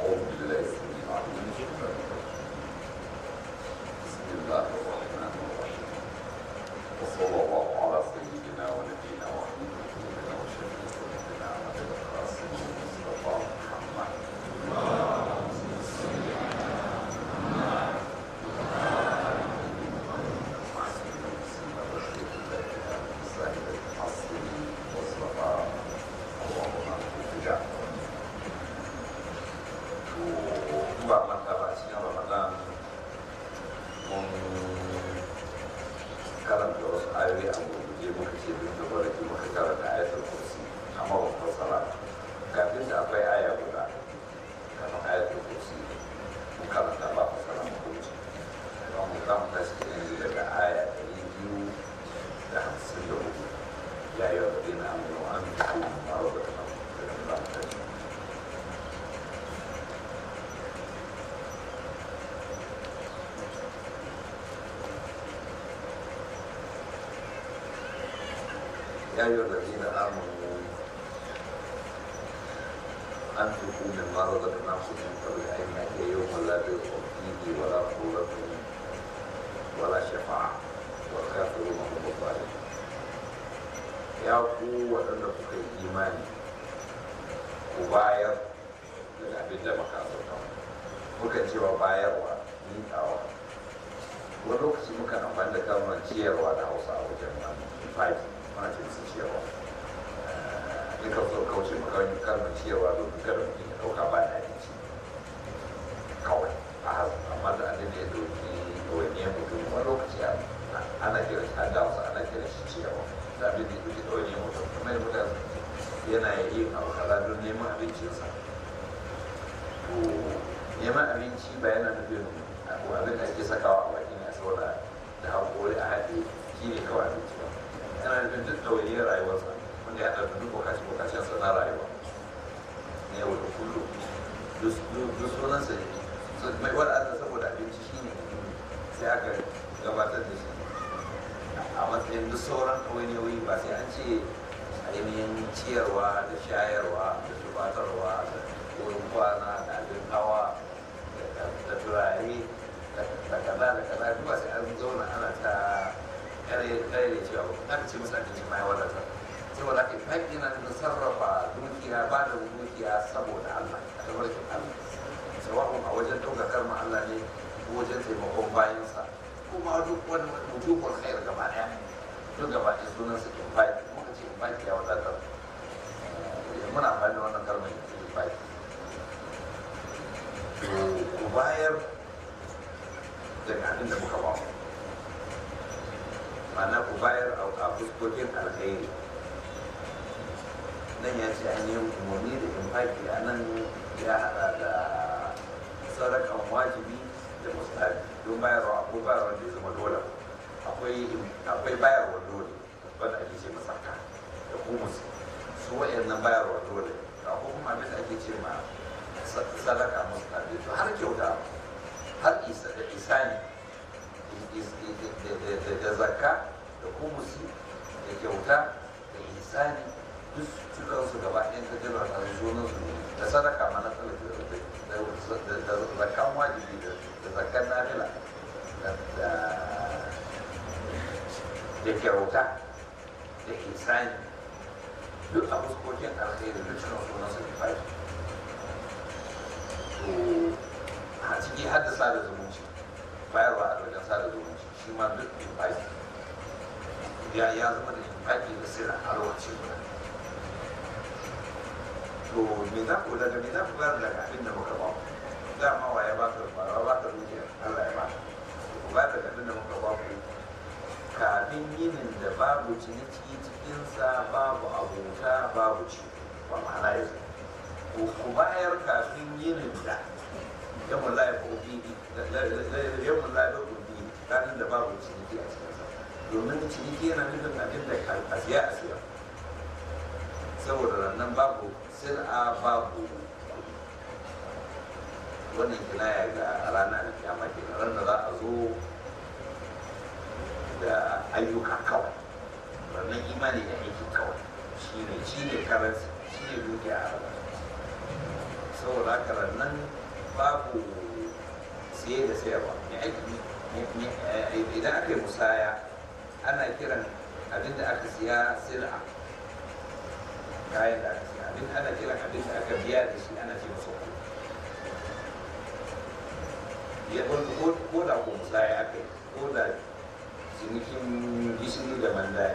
أعوذ بالله السميع العليم بسم الله الرحمن الرحيم وصلى الله على سيدنا ونبينا وحبيب قلوبنا وشفيع ذنوبنا أبي القاسم المصطفى محمد ba manta ba cikin ramadan mun karanta wasu ayoyi a gurguje muka ce duk da baraki muka karanta ayatul kursi amma ba fassara kafin da akwai aya guda kamar ayatul kursi mun karanta ba fassara mu wuce don mu za mu tashi yanzu daga aya ɗari biyu da hamsin da hudu ya yi wa dina aminu an fi maro da kan da za mu tashi يا أيها الذين آمنوا أنفقوا مما رزقناكم من قبل أن يأتي يوم لا بيع فيه ولا خولة ولا شفاعة والكافرون هم الظالمون يا قوة أن تكون إيماني وباير daga abin da maka sauka mukan cewa bayarwa miƙawa wani lokaci muka amfani da kalmar ciyarwa da hausa a wajen wani five mana ce musu ciyarwa duka so kauce makarin kalmar ciyarwa domin kada mutum ya ɗauka ba da abinci kawai a hazu amma da abin da ya ɗauki ɗawainiyar mutum wani lokaci ana kira shi an hausa ana kira shi ciyarwa da abin da ya ɗauki ɗawainiyar mutum kamar yadda mutane yana yin abu kaza don neman abincinsa to neman abinci ba yana nufin abin da ake sakawa a baki ne a saboda da haƙori a haɗe shi ne kawai abinci ba yana nufin duk ɗawainiyar rayuwarsa wanda ya haɗa duk bukaci bukacensa na rayuwa na yau da kullum duk sunansa ne mai wadata saboda abinci shi ne sai aka gabatar da shi a matsayin duk sauran ɗawainiyoyi ba sai an ce ainihin ciyarwa da shayarwa da tubatarwa da wurin kwana da abin hawa da turare da kaza da kaza duk ba sai an zauna ana ta kare kare cewa ba ka ce musu abinci ma ya wadatar saboda haka faɗi yana nufin sarrafa dukiya ba da dukiya saboda Allah a tabarkin Allah sawa'un a wajen ɗaukakar ma Allah ne ko wajen taimakon bayansa kuma duk wani wujubul khair gaba ɗaya duk gaba ɗaya sunan sa infaki muka ce infaki ya wadatar muna amfani da wannan kalmar infaki ku bayar daga abin da muka ba ma'ana ku bayar a fuskokin alkhairi nan ya ce an yi umarni da infaki a nan ya hada da sadakan wajibi da mustahabi don bayarwa ko bayarwa da ya zama dole akwai bayarwa dole wanda ake ce masarka da kumus su wa'annan bayarwa dole ko kuma abin da ake ce ma sadaka mustahabi to har kyauta har isa da isani da zakka da kumusi da kyauta da isani duk cikin su gaba ɗayan ka jira a sunan su da sadaka ma na talafi da zakkan wajibi da zakkan nafila da kyauta da isani duk a fuskokin alkhairi duk cikin sunan su ne to a ciki har da sada zumunci bayarwa a wajen sada zumunci shi ma duk infaki ya ya zama da infaki da sirra a lokacin guda to me za ku daga me za ku bayar daga abin da muka ba ku dama wa ya baka ba wa baka dukiya Allah ya baka ku ba daga abin da muka ba ku kafin yinin da babu ciniki cikinsa babu abota babu ci ba ma'ana yanzu ku bayar kafin yinin da yawan laye ko bibi yawan laye ko bibi ranar da babu ciniki a cikin sa domin ciniki yana nufin abin da a siya a siya saboda nan babu sir'a babu wannan kinaya ga rana da kiyama ke ran da za a zo da ayyuka kawai wannan imani da aiki kawai shi ne shi ne karanci shi ne dukiya a ranar saboda haka nan babu siye da sayarwa ne aiki idan aka yi musaya ana kiran abin da aka siya sila kayan da aka siya abin ana kiran abin da aka biya da shi ana ce masa kuɗi ya ko da ko musaya aka yi ko da cinikin gishiri da mandaya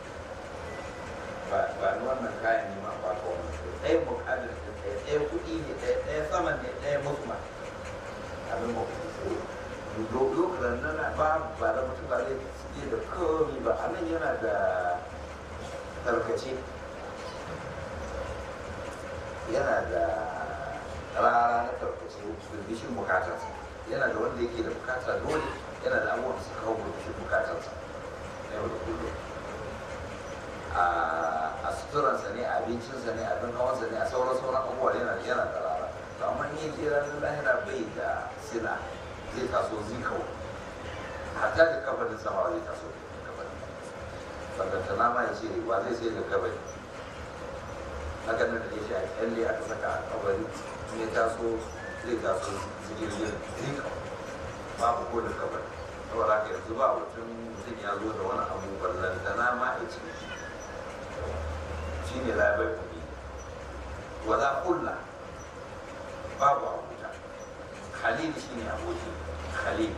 ba ba ni wannan kayan ne ma ba ka wannan ɗaya bukatar da ɗaya ɗaya kuɗi ne ɗaya ɗaya saman ne ɗaya mutuma abin ba lokacin nan ba ba da mutum ba zai suke da komi ba a nan yana da tarkace yana da rara na tarkace bishin bukatarsa yana da wanda yake da bukata dole yana da abubuwan su kawo bishin bukatarsa na yau da kullum a suturansa ne a abincinsa ne abin hawansa ne a sauran sauran abubuwa yana yana da rara to amma ni je ranar lahira bai da sila zai taso zikau hatta da kabarin sama zai taso da kabarin banganta na ma ya ce wa zai sai da kabari haka nan da shi a kyalle aka saka a kabari in ya taso zai taso zigirgir zikau babu ko da kabari saboda haka yanzu ba mutum mutum ya zo da wani abu ballanta na ma ya ce shi ne labai kuɗi wala kulla babu abuja khalil shi ne aboki khalil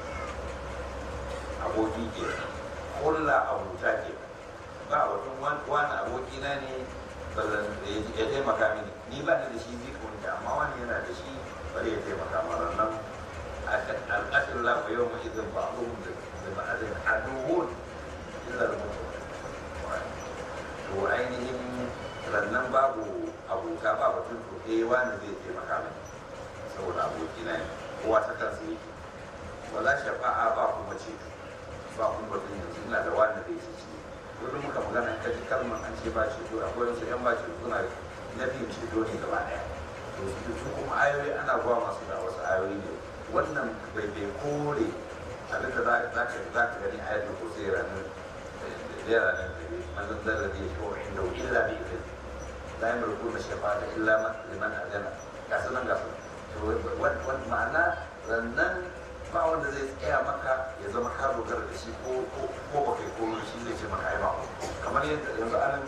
aboki ke kulla abuja ke ba mutum wani aboki na ne ya taimaka mini ni ba ni da shi zai kunta amma wani yana da shi bari ya taimaka mara nan al'asir lafa yau mai izin ba abubuwan da ma'azin aduhun illa da mutum to ainihin rannan babu abuta ba batun to eh wani zai taimaka mini saboda abokina ne kowa ta kansa yake wala shafa'a ba kuma ce ba kuma batun yanzu ina da wani zai ci ci duk muka magana ka ji kalmar an ce ba ceto akwai wasu yan ba ceto suna na biyun ceto ne gaba daya to su kuma ayoyi ana zuwa masu da wasu ayoyi ne wannan bai bai kore abinda za ka gani ayatul kursi ranar da ranar da من ذا الذي يشفع عنده الا باذنه لا يملكون الشفاعه الا لمن اذن كاسنا كاسنا ma'ana rannan ba wanda zai tsaya maka ya zama ka dogara da shi ko ko ba kai ko shi zai ce maka ai ba kamar yadda yanzu anan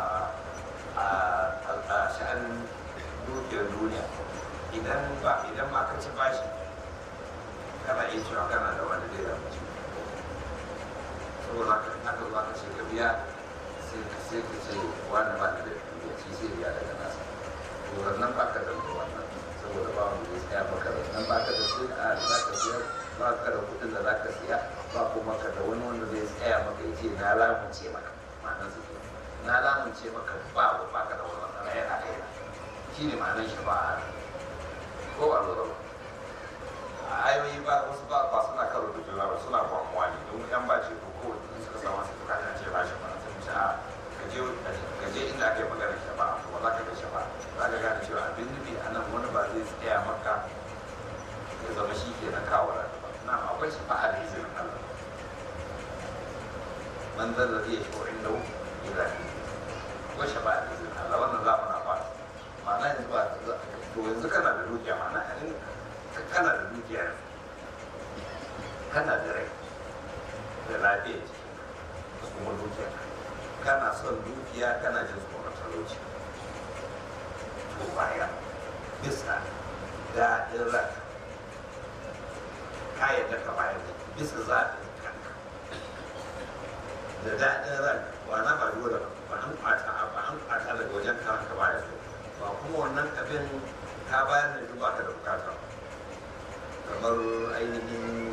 a sha'anin dukiyar duniya idan ba idan ma ka ci bashi kana iya cewa kana da wanda zai zama ci saboda haka aka zo aka ce ka biya sai ka ce wani ba da ya ci sai ya daga nasa to nan ba ka da wannan saboda ba wanda zai tsaya maka da nan ba ka da sai a za ka siya ba ka da kuɗin da za ka siya ba kuma ka da wani wanda zai tsaya maka ya ce na lamunce maka ma'anar su na lamunce maka ba ba ka da wani wannan yana kai shi ne ma'anar shi ba ko ba lura ba a ayoyi ba wasu ba ba suna karo da juna ba suna kwamuwa ne don yan ba ce ko ko in suka samu su ka ce ba shi ba sai mu ce a ka je inda aka yi magana shafa ba za ka ga shafa za ka gane cewa abin nufi a nan wani ba zai tsaya maka ya zama shi ke na kawo rana ba na akwai shafa a da izinin Allah man zan da zai shi wa'in da ila ko shafa a da izinin Allah wannan za mu na ba ma'ana yanzu ba to yanzu kana da dukiya ma'ana in kana da dukiya kana da rai da lafiya da kuma dukiya kana son dukiya kana jin tsoron talauci to baya bisa daɗin ran ka yadda ka bayar da bisa zaɓin kanka da daɗin ran wana ba dole ba an kwata ba an kwata daga wajen kan ka bayar ba kuma wannan abin ka bayar da duk baka da bukata kamar ainihin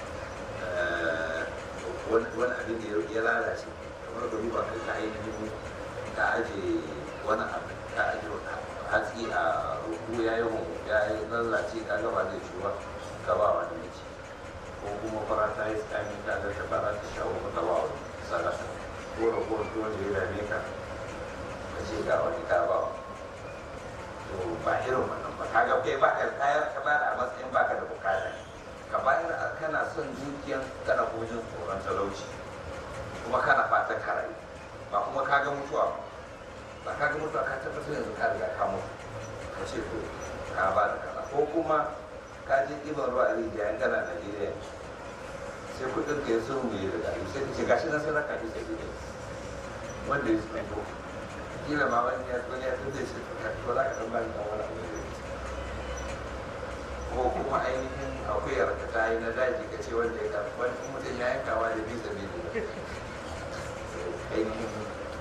wani abin da ya lalace kamar da duba kai ka ainihin ka aje wani abu ka aje hatsi a rubu ya yi ya yi lalace ka gaba zai ciwa ka ba wani mai ci ko kuma fara ta yi tsami ka ga ta fara ta shawo ka ba wani sadaka ko ragowar tuwon da ya dame ka ka ce ga wani ka ba to ba irin wannan ba kaga kai ba ka kayar ka ba da a matsayin baka da bukata ka bayar a kana son dukiyan kana kuma jin tsoron talauci kuma kana fatan ka rayu ba kuma ka ga mutuwa ba ka ga mutuwa ka tabbatar yanzu ka riga ka mutu ka ce to ka ba da kaza ko kuma ka je ɗiban ruwa a rijiya yan gana Najeriya sai kuɗin ka ya sun mai da sai ka ce gashi na sai raka shi sai gidan wanda ya mai ko kila ma wani ya wani ya tunda shi ko za ka ɗan bani ɗan wani abu da ko kuma ainihin akuyar ka ta yi na daji ka ce wanda ya karɓi wani mutum ya yankawa da bisa bisa ainihin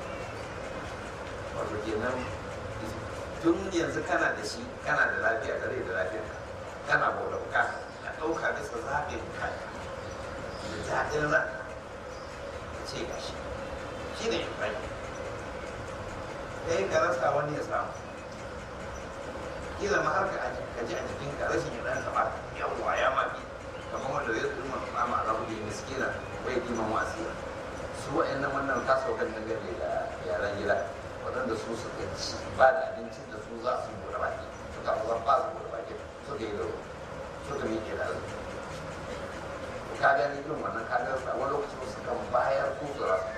wato kenan tun yanzu kana da shi kana da lafiya da rai da lafiya kana bauta bukata ka ɗauka bisa zaɓin ka da daɗin ran ka ce ga shi shi ne rai ɗayan ka rasa wani ya samu kila ma har ka ji a jikin ka rashin ya ɗan taɓa yawwa ya mafi kamar wanda zai tsuma tsama a rabu da miskina bai kiman wasira su wa'annan wannan kasaukan dangane da yaran gida waɗanda su suka ci ba da abincin da su za su buɗe baki suka zan ba su buɗe baki suka yi da suka miƙe da arziki to ka gani irin wannan ka ga a wani lokaci su kan bayar ko su rasa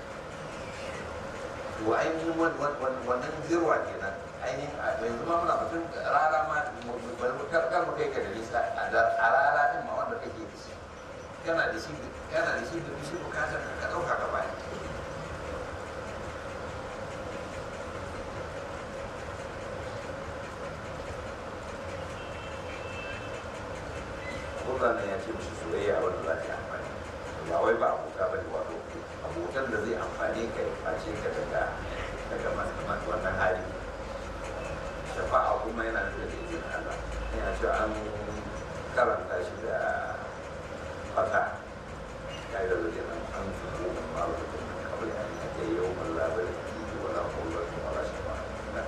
to ainihin wannan zirwa kenan ainihin a yanzu ma muna mutum rara ma kar mu kai ka da nisa a rara din ma wanda kake da shi kana da shi kana da shi da shi bukatar ka ɗauka ka bayan Allah ya ce musu soyayya wanda za ta amfani ba wai ba abota ba ne wato abotan da zai amfani ka ya face ka daga daga masu wannan hali shafa'a kuma yana da izinin Allah yana cewa an karanta shi da fata ya yi da zai nan an zubo ba da kuma kawai an yi ta yau mun labar da ke wala kullar da wala shafa'a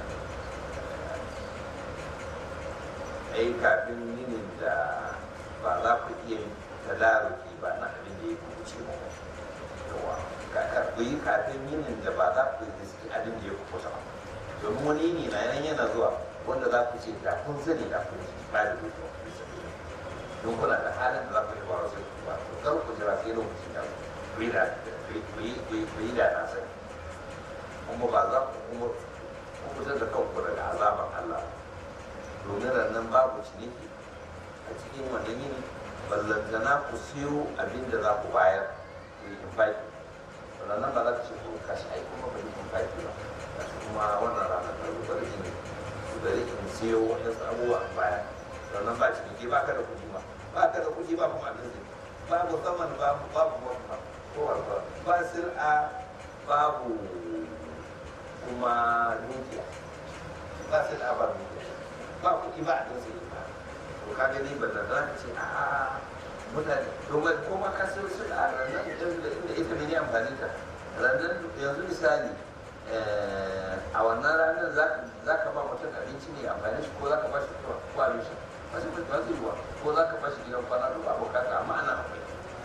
ai kafin yinin da ba za ku iya tadaruki ba na abin da ya kuce mu yawa ku yi kafin yinin da ba za ku yi abin da ya kuce ba domin wani yini na yan yana zuwa wanda za ku ce da kun sani da kun ba da duk don kuna da halin da za ku yi ba wasu ba to kar ku jira sai lokacin da ku yi da ku yi da na sani kuma ba za ku kuma ku fitar da kanku daga azaban Allah domin rannan babu ciniki a cikin wannan yini ballantana ku siyo abin da za ku bayar ku yi infaki rannan ba za ku ce ko kashi ai kuma ba yi infaki ba kashi kuma wannan ranar da zuba da yini su da in siyo waɗansu abubuwa a baya rannan ba ciniki ba ka da kuɗi ba ba ka da kuɗi ba kuma abin zai babu saman babu babu ba ko ba sir'a babu kuma dukiya ba sir'a ba dukiya ba kuɗi ba a dinsa yi ba to ka gani ba da za ka ce a mutane domin ko ma ka sai su a ranar inda ita ne amfani ta ranar yanzu misali a wannan ranar za ka ba mutum abinci ne amfani shi ko za ka ba shi ko abin shi ba shi ba zai yiwa ko za ka ba shi gidan kwana duk ba bukata amma ana akwai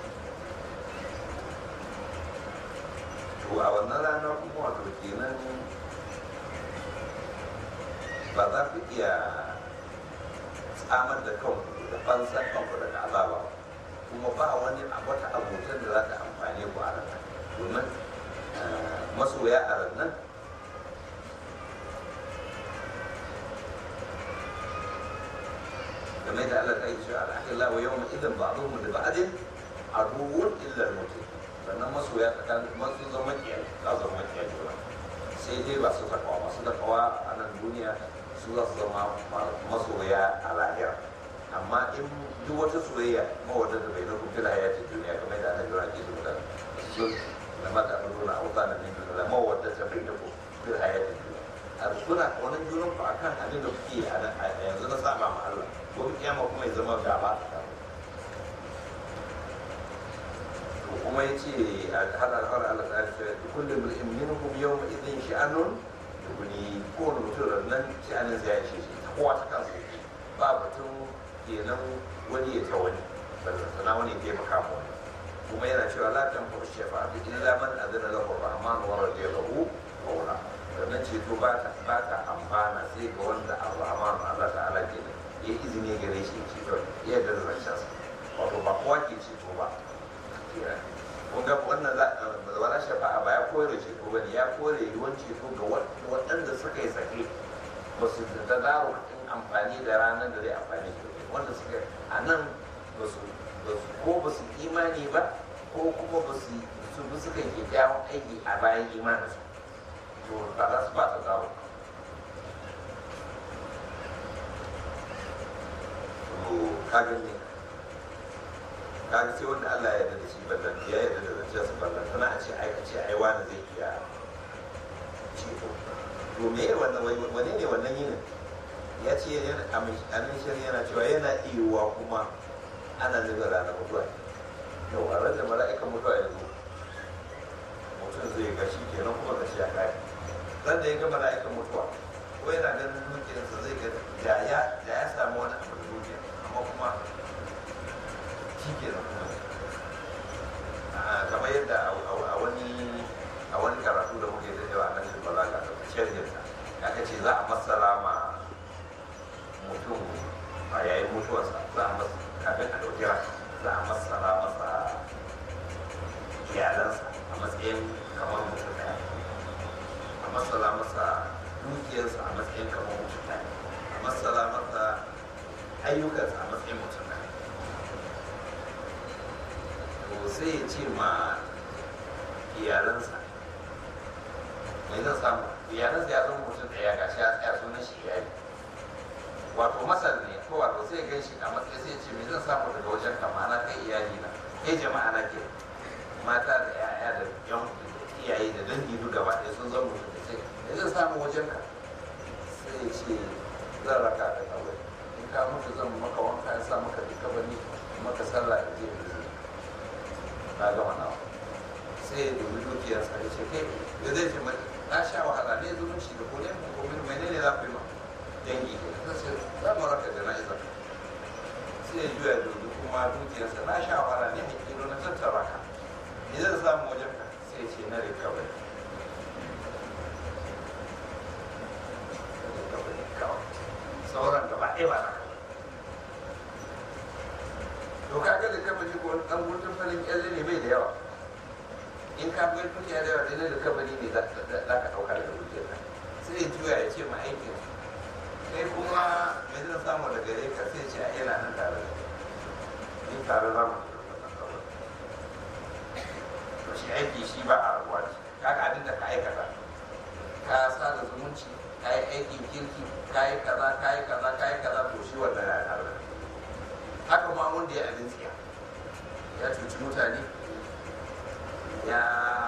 to a wannan ranar kuma wato kenan ba za ku iya tsamar da kanku da fansan kanku daga azaba kuma ba wani wata abotan da za ta amfane ku a ranar domin masoya a ranar game da Allah ta yi cewa al'akillah wa yawma idan ba'dhum li ba'din aduwwun illa al-mutin sannan masoya tsakanin masu zama kiyar za su zama kiyar juna sai dai ba su takawa masu takawa a nan duniya su za su zama masoya a lahira amma in duk wata soyayya mawadda da bai na kufi da hayatin duniya kamar da annabi rake su da su da mata an nuna a wata nan duniya da mawadda ta bai na kufi da hayatin duniya a suna kaunar junan ku akan abin da kuke a yanzu na saba ma Allah ko kiyama kuma ya zama gaba to kuma ya ce a hada har Allah ta ce kullum minhum yawma idin sha'anun wani kowane mutum da nan sha'anin ya ishe shi ta kowa ta kansa yake ba batun kenan wani ya ta wani ballantana wani ya taimaka ma wani kuma yana cewa la tan fa shafa bi illa man adana lahu rahman wa radiyahu qawla sannan ceto ba ta ba ta amfana sai ga wanda ar-rahman Allah ta'ala ke da ya izini gare shi ceto ya da zancen wato ba kowa ke ceto ba kun ga wannan wala shafa'a ba ya kore ceto ba ne ya kore yiwuwan ceto ga waɗanda suka yi sake ba su da daro in amfani da ranar da zai amfani da wanda suka a nan ba su ko ba su imani ba ko kuma ba su su bi suka yi kyakkyawan aiki a bayan imanin su to ba za su ba ta zawo to kaga ne kaga sai wanda Allah ya yarda da shi ballan ya yarda da zancen su ballan tana a ce ai a ce ai wani zai iya ci to to me wannan wani ne wannan yinin ya ce yana amincin yana cewa yana iya kuma ana nufin ranar mutuwa yau a ranar mala'ikan mutuwa ya zo mutum zai ga shi kenan kuma ga shi ya kai ran da ya ga mala'ikan mutuwa ko yana ganin dukiyarsa zai ga da ya da ya samu wani abu da dukiya amma kuma shi kenan kuma kamar yadda a wani a wani karatu da muke da yawa nan shi balaga da shirginsa aka ce za a masala ma mutum a yayin mutuwarsa za a masa kafin a ɗauki za a masala masa iyalansa a matsayin kamar mutum ɗaya a masala masa dukiyarsa a matsayin kamar mutum ɗaya a masala masa ayyukansa a matsayin mutum ɗaya to sai ya ce ma iyalansa mai zan samu iyalansa ya zama mutum ɗaya ga shi ya tsaya sunan shi iyali wato masar ne ko wato sai gan shi a matsayin sai ce me zan samu daga wajen ka ma'ana kai iyali na kai jama'a na ke mata da yaya da yan iyaye da dangi duk gaba ɗaya sun zama mutum da sai me zan samu wajen ka sai ya ce zan raka ka kawai in ka mutu zan maka wanka ya sa maka duka bani maka sallah da je da zai na gama nawa sai ya dubi dukiyarsa ya ce kai da zai ce na sha wahala ne zumunci da kone mu ko menene za ku yi ma dangi ta ce za mu raka jana'iza sai ya juya dubi kuma dukiyarsa na sha wahala ne hakilo na tattara ka me zan samu wajen ka sai ce na recovery sauran gaba ɗaya ba na to kaga da kabari ko dan gudun farin kyalle ne bai da yawa in ka bai dukiya da yawa dai da kabari ne za ka ɗauka daga dukiyar sai ya juya ya ce ma aikin kai kuma mai zan samu da gare ka sai ce a yana nan tare da ni tare za mu to shi aiki shi ba a rabuwa ce kaga abin da ka aikata ka sa da zumunci ka yi aikin kirki ka yi kaza ka yi kaza ka yi kaza to shi wannan ya tare da haka ma wanda ya abin tsiya ya cuci mutane ya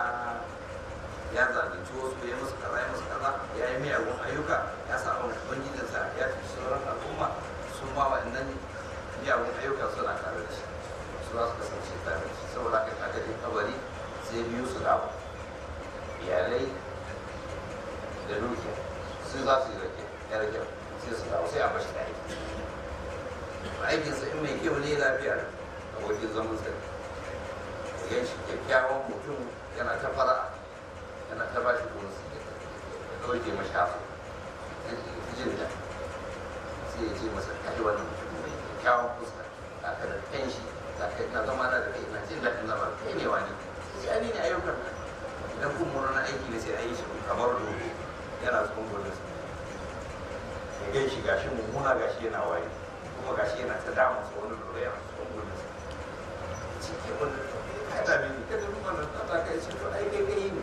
ya zalunci wasu ya musu kaza ya musu kaza ya yi miyagun ayyuka ya sa wa ubangijinsa ya fi sauran al'umma su ma wa'annan miyagun ayyuka suna tare da shi su za su kasance tare da shi saboda haka aka je kabari sai biyu su dawo iyalai da dukiya su za su yi rake ya rake sai su dawo sai a bashi da aiki aikinsa in mai kyau ne lafiya abokin zaman sa ya shi kyakkyawan mutum yana ta fara'a yana ta ba shi bonus ya ɗauke mashi hafu ya jin da sai ya ce masa kai wannan mutum mai kyakkyawan fuska za ka da kan shi za ka na zama na da kai na jin daɗin zama kai ne wani sai ni ne ayyukan nan idan kun mura na aiki ne sai a yi shi kamar dogo yana cikin gudun sa ya gan shi gashi mummuna gashi yana waye kuma gashi yana ta damun sa wani lura yana cikin gudun sa cikin wani ka dame ni kada duk wannan ta kai shi to ai kai kai ne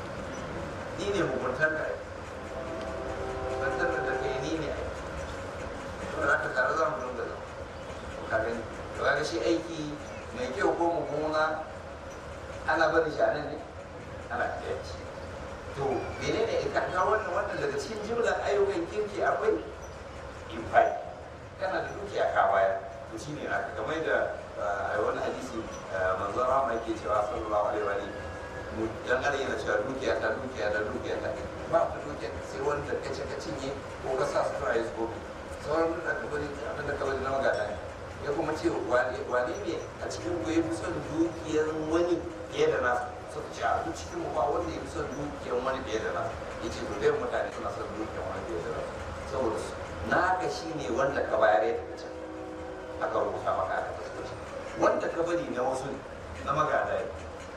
ni ne muguntar da tantar da kai ni ne ai to da ka tare za mu dinga zama to ka gani to kaga shi aiki mai kyau ko mummuna ana barin shi a nan ne ana kiyaye to menene ka ga wannan wannan daga cikin jimlar ayyukan kirki akwai infai kana da dukiya ka baya to shine aka kamar da wani hadisi manzon rahama yake cewa sallallahu alaihi wa sallam mu dan ana yana cewa dukiya ta dukiya ta dukiya ta ba ta dukiya sai wanda ka ce ka cinye ko ka sa sutura ya zubo sauran da ka bari abin da ka bari na magana ne ya kuma ce wane ne a cikin ku ya fi son dukiyar wani fiye da nasa suka ce a duk cikin mu ba wanda ya fi son dukiyar wani fiye da nasa ya ce to dai mutane suna son dukiyar wani fiye da nasa saboda su naka shi ne wanda ka bayar ya tafi can aka rubuta maka aka tafi wanda ka bari na wasu na magada ne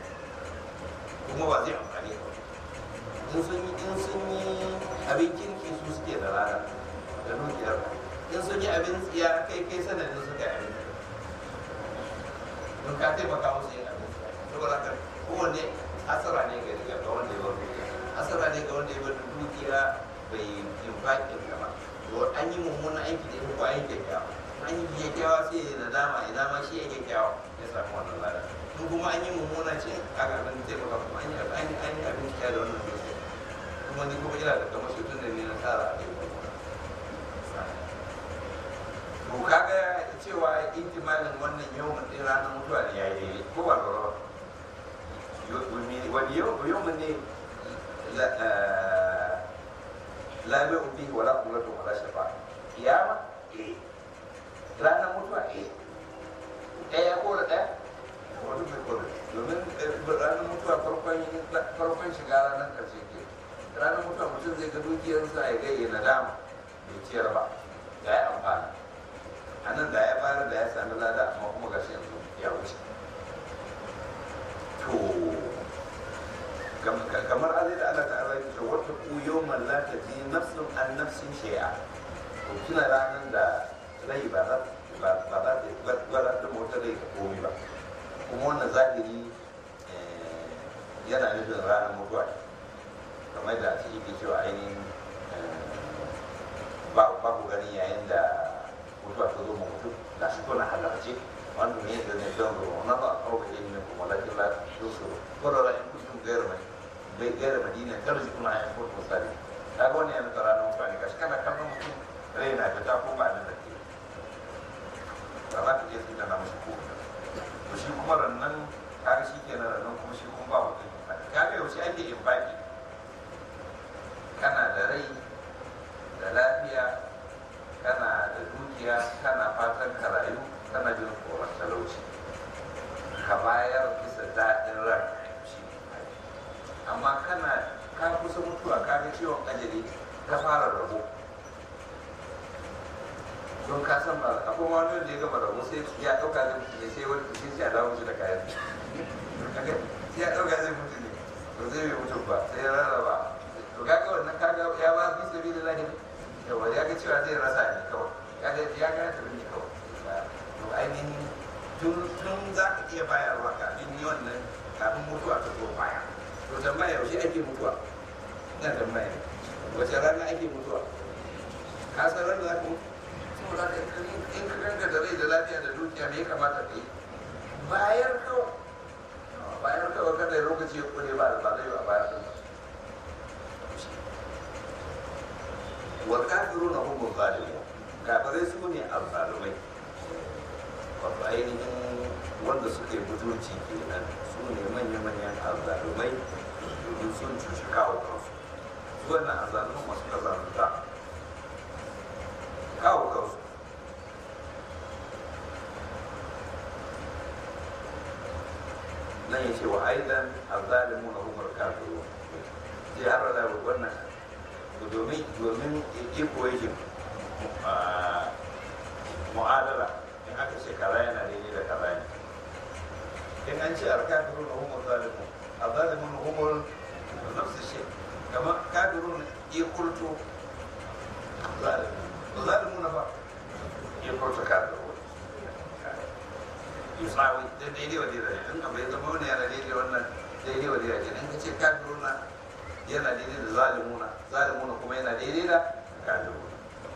kuma ba zai amfani ba in sun yi in sun yi abin kirki su suke da rana da dukiyar in sun yi abin tsiya kai kai sanadin su kai abin don ka taimaka musu yin abin tsiya saboda haka kowanne asara ne ga ga wanda ya bar dukiya asara ne ga wanda ya bar dukiya bai infaƙin ta ba to an yi mummunan aiki da ko an yi kyakkyawa an yi kyakkyawa sai ya nadama ina ma shi ya kyakkyawa ya samu wannan lada in kuma an yi mummuna ce a ga abin taimaka kuma an yi an yi an yi abin kyakkyawa da wannan dukiya kuma ni kuma ina da kamar shi tun da ni na tsara a cikin to kaga cewa ihtimalin wannan yawan din ranar mutuwa ne ya yi ko ba lura ba wani yawan ne la bai ubi wala kulatu wala shafa kiyama eh ranar mutuwa eh ɗaya ko da ɗaya wani bai ko da domin ranar mutuwa farkon shiga ranar ƙarshe ke ranar mutuwa mutum zai ga dukiyarsa ya ga ya nadama bai ciyar ba ya yi amfani a nan da ya bayar da ya sami lada amma kuma gashi yanzu ya wuce to kamar azai da Allah ta'ala ya ce wata ku yawman la taji nafsun an nafsin shay'a to tuna ranar da rai ba za ba za ta ba za ta mota rai ta komi ba kuma wannan zahiri yana nufin ranar mutuwa kamar da ake yake cewa ainihin ba ku gani yayin da mutuwa ta zo ma mutum da shi kuna halarce wanda ne da ne don ruwa na ba a kawo ilimin kuma lakin la su su kwarara in kuntum gairar mai bai gairar madina kar su kuna yin kotu misali ta ga wani yana tsara na mutane gashi kana kallon mutum rai na fita ko ba nan da ke ba za ka je su da na mashi ko to shi kuma rannan kaga shi kenan rannan kuma shi kuma ba mutum kaga yaushe ake in baki kana da rai da lafiya kana da dukiya kana fatan ka rayu kana jin tsoron talauci ka bayar bisa daɗin ran shi amma kana ka kusa mutuwa ka ga ciwon ajali ka fara rabo don ka san ba akwai wani wanda ya gama rabo sai ya ɗauka zai mutu ne sai wani sai ya dawo mutu da kayan sai ya ɗauka zai mutu ne to zai bai mutu ba sai ya rarraba to kaga wannan kaga ya ba fi sabi da lahi yawa ya ga cewa zai rasa ne kawai ya ga ya ga ta ne kawai to ainihin tun tun za ka iya bayarwa kafin ni wannan kafin mutuwa ta zo baya to tambaya yaushe ake mutuwa ina tambaya ne wace rana ake mutuwa ka san ran da za ka mutu saboda ka in ka ganka da rai da lafiya da dukiya me ya kamata ka yi bayar kawai bayar kawai kada lokaci ya kure ba ba zai ba bayar kawai والكافرون هم الظالمون kafirai su ne alzalumai wato ainihin wanda suke butulci kenan su ne manya-manyan alzalumai domin sun cuci kawo kansu su wannan alzaluman masu kazanta kawo kansu nan ya ce wa aidan alzalimu na umar kafiru sai har da wannan domin domin iko yake mu'adala in aka ce kaza yana daidai da kaza ne in an ce alkafirun na humar zalimun a zalimun na humar nafsu shi kama kafirun ya kulto zalimun zalimun na ba ya kulto kafirun yusawi da daidai wa daidai in abu ya zama wani yana daidai wannan daidai wa daidai in ka ce kafirun na yana daidai da zalimuna zalimuna kuma yana daidai da kafiruna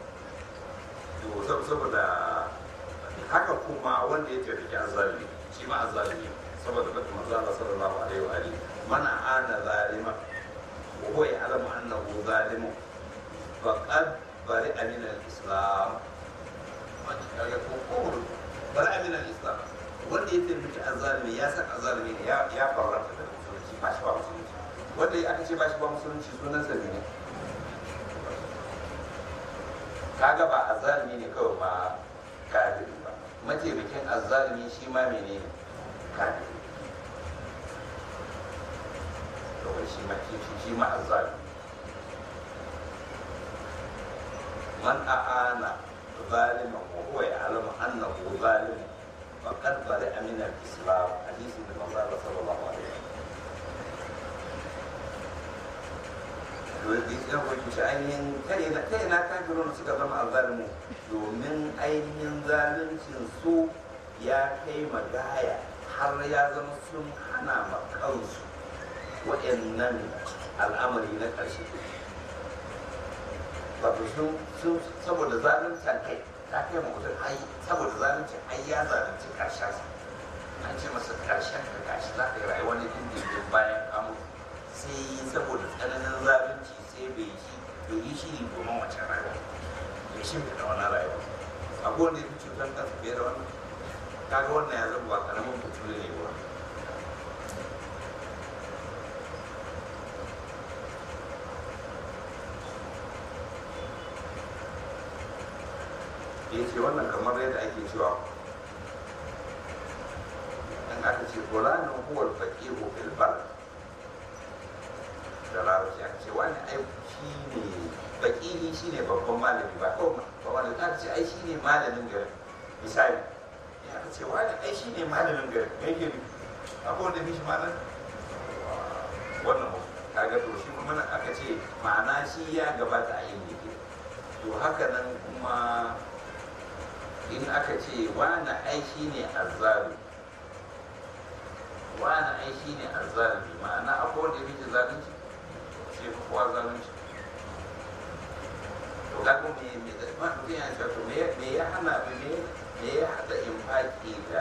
to saboda haka kuma wanda ya tafi azzalimi shi ma azzalimi saboda bata manzo Allah sallallahu alaihi wa alihi mana ana zalima wa huwa ya'lamu annahu zalimun faqad bari'a min al-islam wanda kaga ko ko bari'a min al-islam wanda ya tafi azzalimi ya san azzalimi ne ya ya farrata da musulunci ba shi ba musulunci wanda aka ce ba shi ba musulunci sunan sa ne kaga ba azzalimi ne kawai ba kafiri ba mataimakin azzalimi shi ma mene ne kafiri kawai shi ma shi shi ma azzalimi man a'ana zaliman wa huwa ya'lamu annahu zalim faqad bari'a min al-islam hadisi da manzo Allah sallallahu alaihi wasallam to da ya kuma ci ainihin ta ina ta ina kafirun suka zama azzalimu domin ainihin zaluncin su ya kai magaya har ya zama sun hana ma kansu waɗannan al'amari na ƙarshe wato sun sun saboda zaluncin kai ta kai ma mutum ai saboda zaluncin ai ya zalunci ƙarshen sa an ce masa ƙarshen ka gashi za ka yi rayuwa ne dindindin bayan an mutu sai saboda tsananin zalunci sai bai yi bai yi shiri domin wace rayuwa bai shi da wani rayuwa a kowane ya fi cutar kansa fiye da wannan kaga wannan ya zama ba karamin mutum ne ba ya ce wannan kamar yadda ake cewa in aka ce fulanin huwar faƙihu fil balad da larabci aka ce wani ai shi ne baƙihi shi ne babban malami ba ko ba wani aka ce ai shi ne malamin garin misali ya aka ce wani ai shi ne malamin garin mai gari akwai wanda mishi malam wannan mu kaga to shi kuma nan aka ce ma'ana shi ya gabata a yin yake to haka nan kuma in aka ce wani ai shi ne azzalumi wani ai shi ne azzalumi ma'ana akwai wanda ya fi zalunci sai fi kowa zalunci to ga kuma me me da ma mutum ya ce to me me ya hana me me ya hada infaki da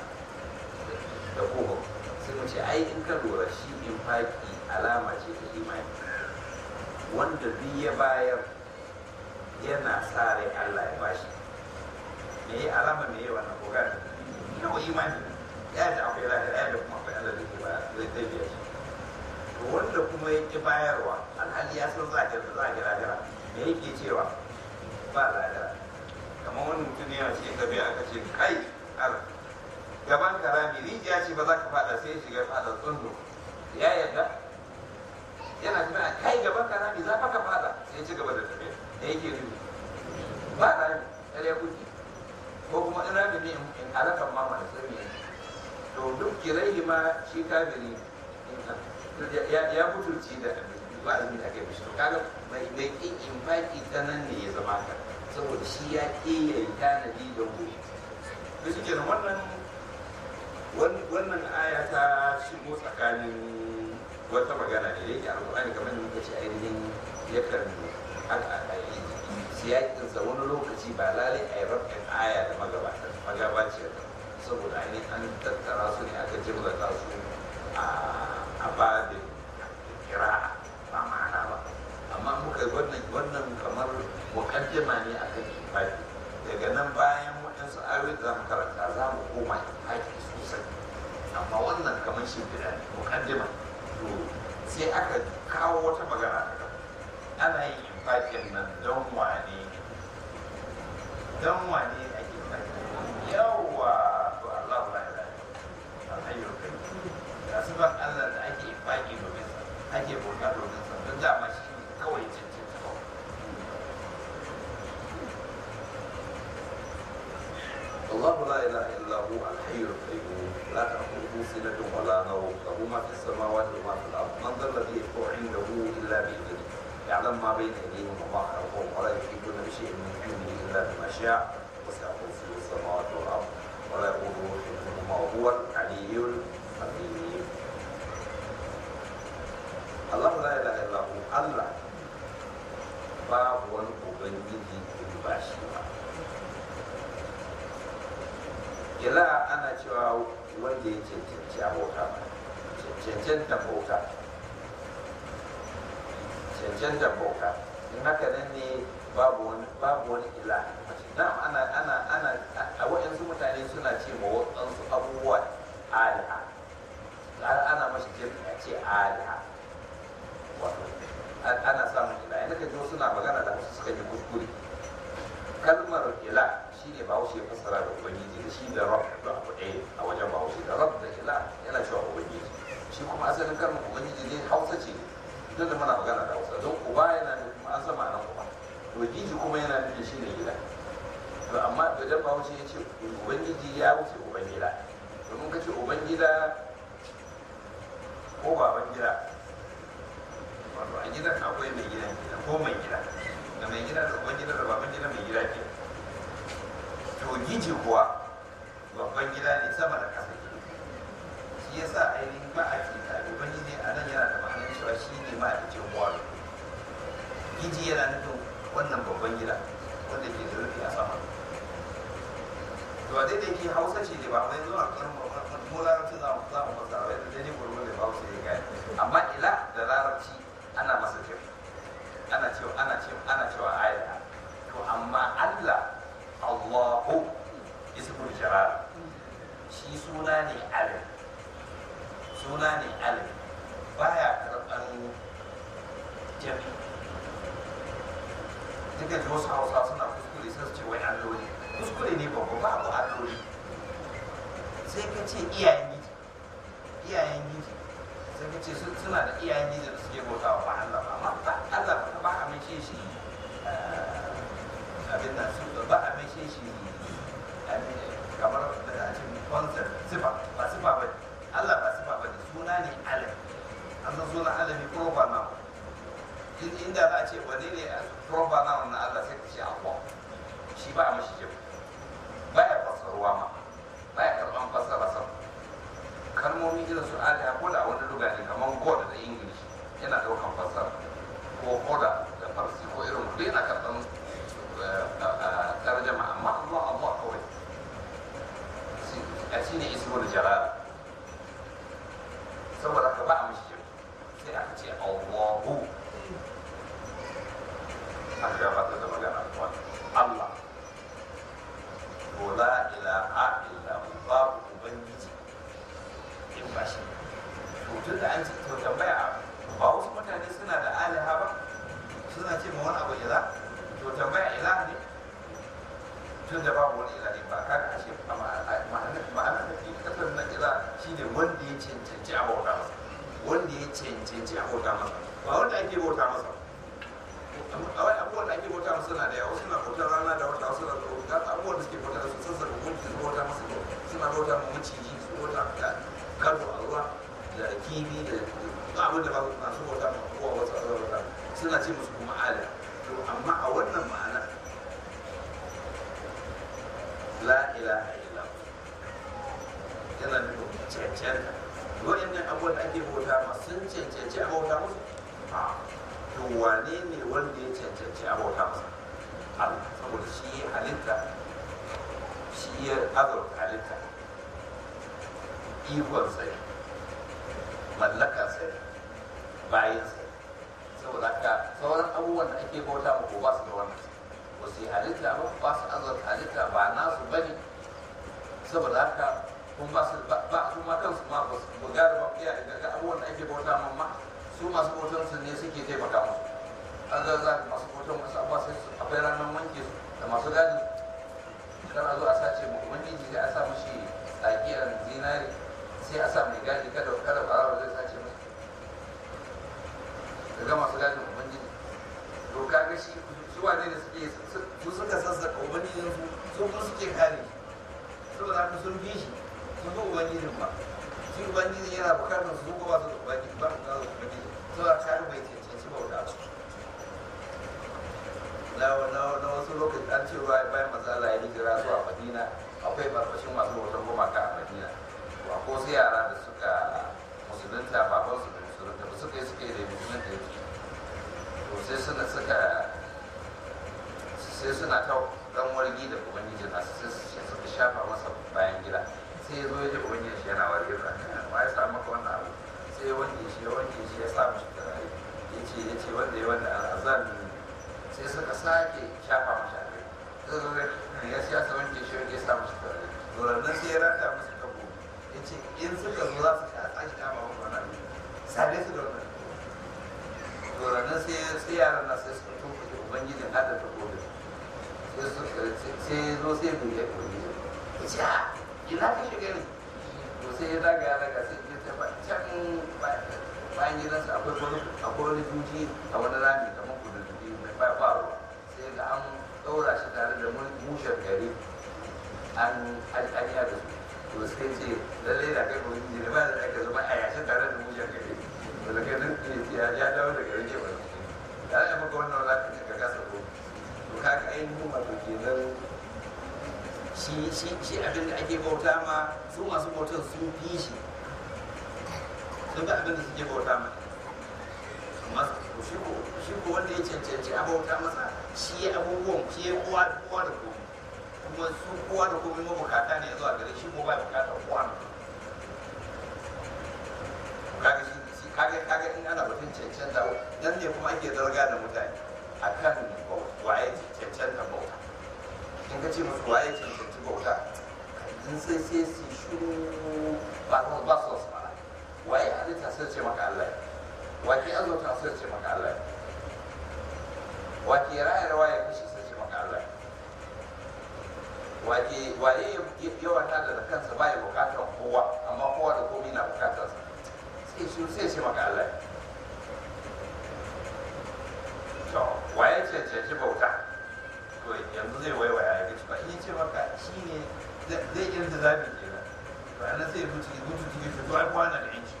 da kogo sai mu ce ai in ka lura shi infaki alama ce ta imani wanda duk ya bayar yana sa rai Allah ya bashi me ya alama me ya wannan kogar yawa imani ya da akwai lahira ya da kuma akwai Allah da ke ba zai zai biya shi to wanda kuma ya ki bayarwa alhali ya san za a kira za a kira lahira me yake cewa ba lahira kamar wani mutum ne yana cikin tafiya aka ce kai al gaban karami rijiya ce ba za ka fada sai ya shiga fada tsundu ya yarda yana tafiya kai gaban karami za ka fada sai ya ci gaba da tafiya da yake nufi ba rami ɗaya kuki ko kuma in rami ne in alakan mama da sirri to duk kirai ma shi kafiri ya butulci da wa'azin da aka mishi to kaga mai mai kin infaki ta nan ne ya zama haka saboda shi ya ke ya yi tanadi da wuri to shi kenan wannan wannan aya ta shigo tsakanin wata magana ne da yake alƙur'ani kamar da muka ce ainihin yakan siyakinsa wani lokaci ba lalai a yi rafin aya da magabaciyar saboda ainihin an tattara su ne aka jimlata su a babin kira ba ma'ana ba amma muka wannan wannan kamar mukaddima ne a kan imani daga nan bayan waɗansu ayoyi da za mu karanta za mu koma haƙi sosai amma wannan kamar shi ne mukaddima to sai aka kawo wata magana daga ana yin infakin nan don wane don wane ake infakin yawa to Allah la ilaha alhayyul qayyum da sifan Allah da ake infaki domin sa ake bauta domin sa don dama shi kawai cincin kawai الله لا اله الا هو الحي القيوم لا تاخذه سنه ولا نوم له ما في السماوات وما في الارض من ذا الذي يشفع عنده الا باذنه يعلم ما بين ايديهم وما خلفهم ولا يحيطون بشيء من علمه الا بما شاء وسع كرسيه السماوات والارض ولا يؤوده حفظهما وهو العلي العظيم الله لا اله الا هو الله باب wani ubangiji in ba shi ba ila ana cewa wanda ya cancanci abota cancanta bauta cancanta bauta in haka nan ne babu wani babu wani ila na ana ana ana a waɗansu mutane suna ce ma waɗansu abubuwa aliha ana mashi jami'i a ce aliha wato ana samun ila yana ka jo suna magana da wasu suka yi kuskure kalmar ila shi ne bahaushe ya fassara da ubangiji da shi da rab da abu ɗaya a wajen bahaushe da rab da ila yana cewa ubangiji shi kuma asalin kalmar ubangiji ne hausa ce duk da muna magana da hausa don uba yana da kuma an sama nan uba ubangiji kuma yana nufin shi ne gida to amma idan bahaushe ya ce ubangiji ya wuce ubangida domin ka ce ubangida ko baban gida wato a gidan akwai mai gidan gida ko mai gida da mai gida da uban gida da baban gida mai gida ke to giji kuwa babban gida ne sama da ƙasa ke shi ya sa ainihin ba a ce ta ubangiji a nan yana da ma'anar cewa shi ne ma'aikacin kwaro giji yana nufin wannan babban gida wanda ke da rufi a sama to a daidai ke hausa ce ne ba mai zuwa kan mu larabci za mu za mu fasa wai da daidai gurgur da hausa ya gaya amma ila da larabci ana masa kyau ana cewa ana cewa ana cewa aya to amma Allah Allahu ismul jalal shi suna ne alim suna ne alim baya karɓar jami duka ji wasu hausa suna kuskure sai su ce wai alloli kuskure ne babba babu alloli sai ka ce iyayen giji iyayen giji sai ka ce suna da iyayen giji da suke bauta wa ba Allah ba amma ba Allah ba ba a mace shi abin da su ba a mace shi kamar da a cikin concept sifa ba sifa ba Allah ba sifa ba ne suna ne alam an san suna alami proper noun inda za a ce wane ne proper noun na Allah sai ka ce Allah shi ba a mashi jami ba ya fassaruwa ma ba ya karɓan fassara sam kalmomi irin su aliya ko da wani luga ne kamar god da english yana ɗaukan fassara ko koda da farsi ko irin duk yana karɓan tarjama amma Allah Allah kawai a shi ne ismul jalal saboda ka ba a mashi jami sai aka ce Allahu aka gabatar da magana Allah to la ilaha illa hu babu ubangiji in ba shi to tun da an ce to tambaya ba wasu mutane suna da aliha ba suna ce ma wani abu ila to tambaya ila ne tun da babu wani ila ne ba ka ga ashe ma'anar da ke kasar na ila shine wanda ya cancanci a bauta masa wanda ya cancanci a bauta masa ba wanda ake bauta masa kawai abubuwan da ake bauta musu suna da yawa suna bautar rana da wata suna da ga abubuwan da suke bauta da su sassa da gunki su bauta musu suna bauta mu maciji su bauta da karo a ruwa da kifi da ba abin da ba su masu bauta ma kowa wasu a bauta suna ce musu kuma ala to amma a wannan ma'ana la ilaha illa yana nufin cancanta wa'annan abubuwan da ake bauta ma sun cancanci a bauta musu to wane ne wanda ya cancanci a bauta masa Allah saboda shi ya halitta shi ya azurta halitta ikon sai mallaka sai bayan sai saboda haka sauran abubuwan da ake bauta ma ko ba su da wannan ba su yi halitta ba ba su azurta halitta ba nasu ba ne saboda haka kun ba su ba su ma kansu ma ba su gara ba iya daga abubuwan da ake bauta ma ma su masu bautan su ne suke taimaka musu an ga za masu bautan wasu abuwa sai su akwai ranar wanke su da masu gadi kan a zo a sace mu ubangiji sai a sa mishi tsakiyar zinari sai a sa mai gadi kada kada barawa zai sace musu daga masu gadin ubangiji to kaga shi su wane ne suke su suka sassaka ubangijin su su kuma suke kare saboda haka sun bi shi sun bi ubangijin ba shi ubangiji yana bukatar su ko ba su da ubangiji ba su da ubangiji saboda kare bai cancanci bauta su na na wasu lokaci an ce ruwa bayan matsala ya hijira zuwa madina akwai barbashin masu bautan gumaka a madina to akwai wasu yara da suka musulunta baban su da musulunta ba suka yi suka yi da musulunta ya to sai suna suka sai suna ta dan wargi da ubangiji na sai suka shafa masa bayan gida sai ya zo ya ji ubangiji shi yana wargi da ma ya sa maka wannan abu sai ya wanke shi ya wanke shi ya sa mishi turare ya ce ya ce wanda ya wanda al'azan sai suka sake shafa mashi a kai sai zo ya siya sa wanke shi ya sa mishi turare dorannan sai ya rata musu tabo ya ce in suka zo za su sha sake kama wani wannan sare su da wannan dorannan sai yaran na sai suka tofa da ubangijin hada ta gobe sai ya zo sai bai ya ubangijin ya ce a ina ka shiga ne to sai ya daga ya daga sai ya tafa can bayan gidansa akwai wani akwai wani juji a wani rami kamar kududdufi mai faro sai ga an ɗaura shi tare da mushen gari an an da su to sai ce lalle da kai ubangiji ne ba da aka zama a yashin tare da mushen gari daga nan ya ya dawo daga rage wani da ya maka wannan wala ka kasa ko to kaga ainihin wato kenan shi shi shi abin da ake bauta ma su masu bautar sun fi shi sun ga abin da suke bauta ma amma shi ko shi ko wanda ya cancanci a bauta masa shi ya abubuwan shi ya kowa kowa da komai kuma su kowa da komai mabukata ne zuwa gare shi ko ba bukatar kowa da kaga shi shi kaga kaga in ana batun cancanta nan ne kuma ake zarga da mutane akan waye cancanta bauta in ka ce musu waye cancanci bauta in sai sai su shiru ba su ba su wasu mana waye halitta sai ce maka Allah wake azurta sai ce maka Allah wake rayar waye kashi sai ce maka Allah wake waye yawan tada da kansa baya bukatar kowa amma kowa da komai na bukatar sa sai shi sai ce maka Allah to waye cancanci bauta to yanzu zai waiwaya ya gaci ba in ce maka shi ne zai iya da zabi kenan to anan sai mutu mutu cikin shi to ai kwana da yanci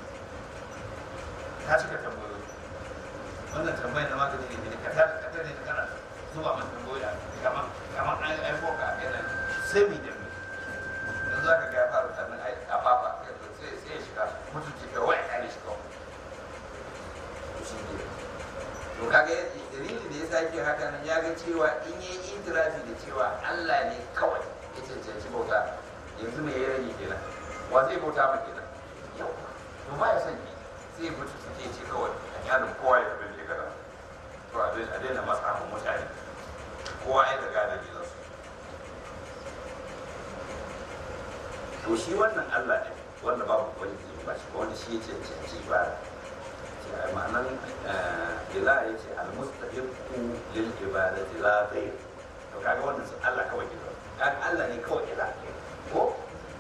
ka cika tambayoyi wannan tambayar na magani ne ka tada ka tada ne kana zuba masa tambayoyi kamar kamar an aiko ka kenan sai mu da mu yanzu za ka ga ya fara tannin a fafa sai sai ya shiga mutu cikin wai ya ne shiga to shi ne to kaga dalilin da ya sake haka nan ya ga cewa in yi intirafi da cewa Allah ne kawai ya cancanci bauta yanzu me ya rage kenan wa zai bauta ma kenan yau to ba ya sani sai mutu suke ce kawai a yanin kowa ya abin da ya gada to a daina matsa mu mutane kowa ya daga da gidansu to shi wannan Allah ne wanda babu wani ba shi wanda shi ya cancanci ba ma'anan ila ya ce almustahiqu lil ibadati la ghayr to kaga wannan sun Allah kawai gidan kan Allah ne kawai ila ko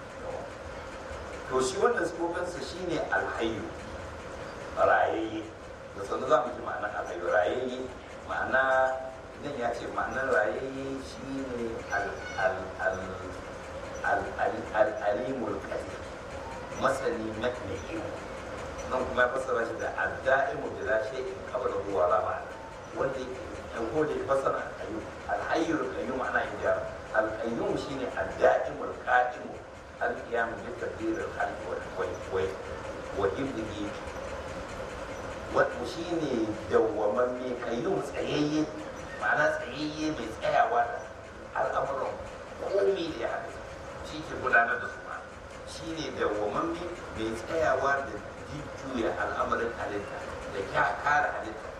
to shi wannan sifofinsa shine alhayyu rayayye da sanu za mu ji ma'anar alhayyu rayayye ma'ana idan ya ce ma'anar rayayye shine al-alimul qadir masani mai nan kuma ya fassara shi da adda'imu bila shay'in qabla huwa la ma'ana wanda an ko da fassara al-qayyum al-hayyul qayyum ana inda al-qayyum shine adda'imu al-qa'im al-qiyam bi tadbir al-khalq wa wa wa ibdihi wato shine dawwamamme qayyum tsayayye ma'ana tsayayye mai tsayawa da al'amuran komai da ya haɗu shi ke gudanar da su ma shine dawwamamme mai tsayawa da jujjuya al'amarin halitta da kya kare halitta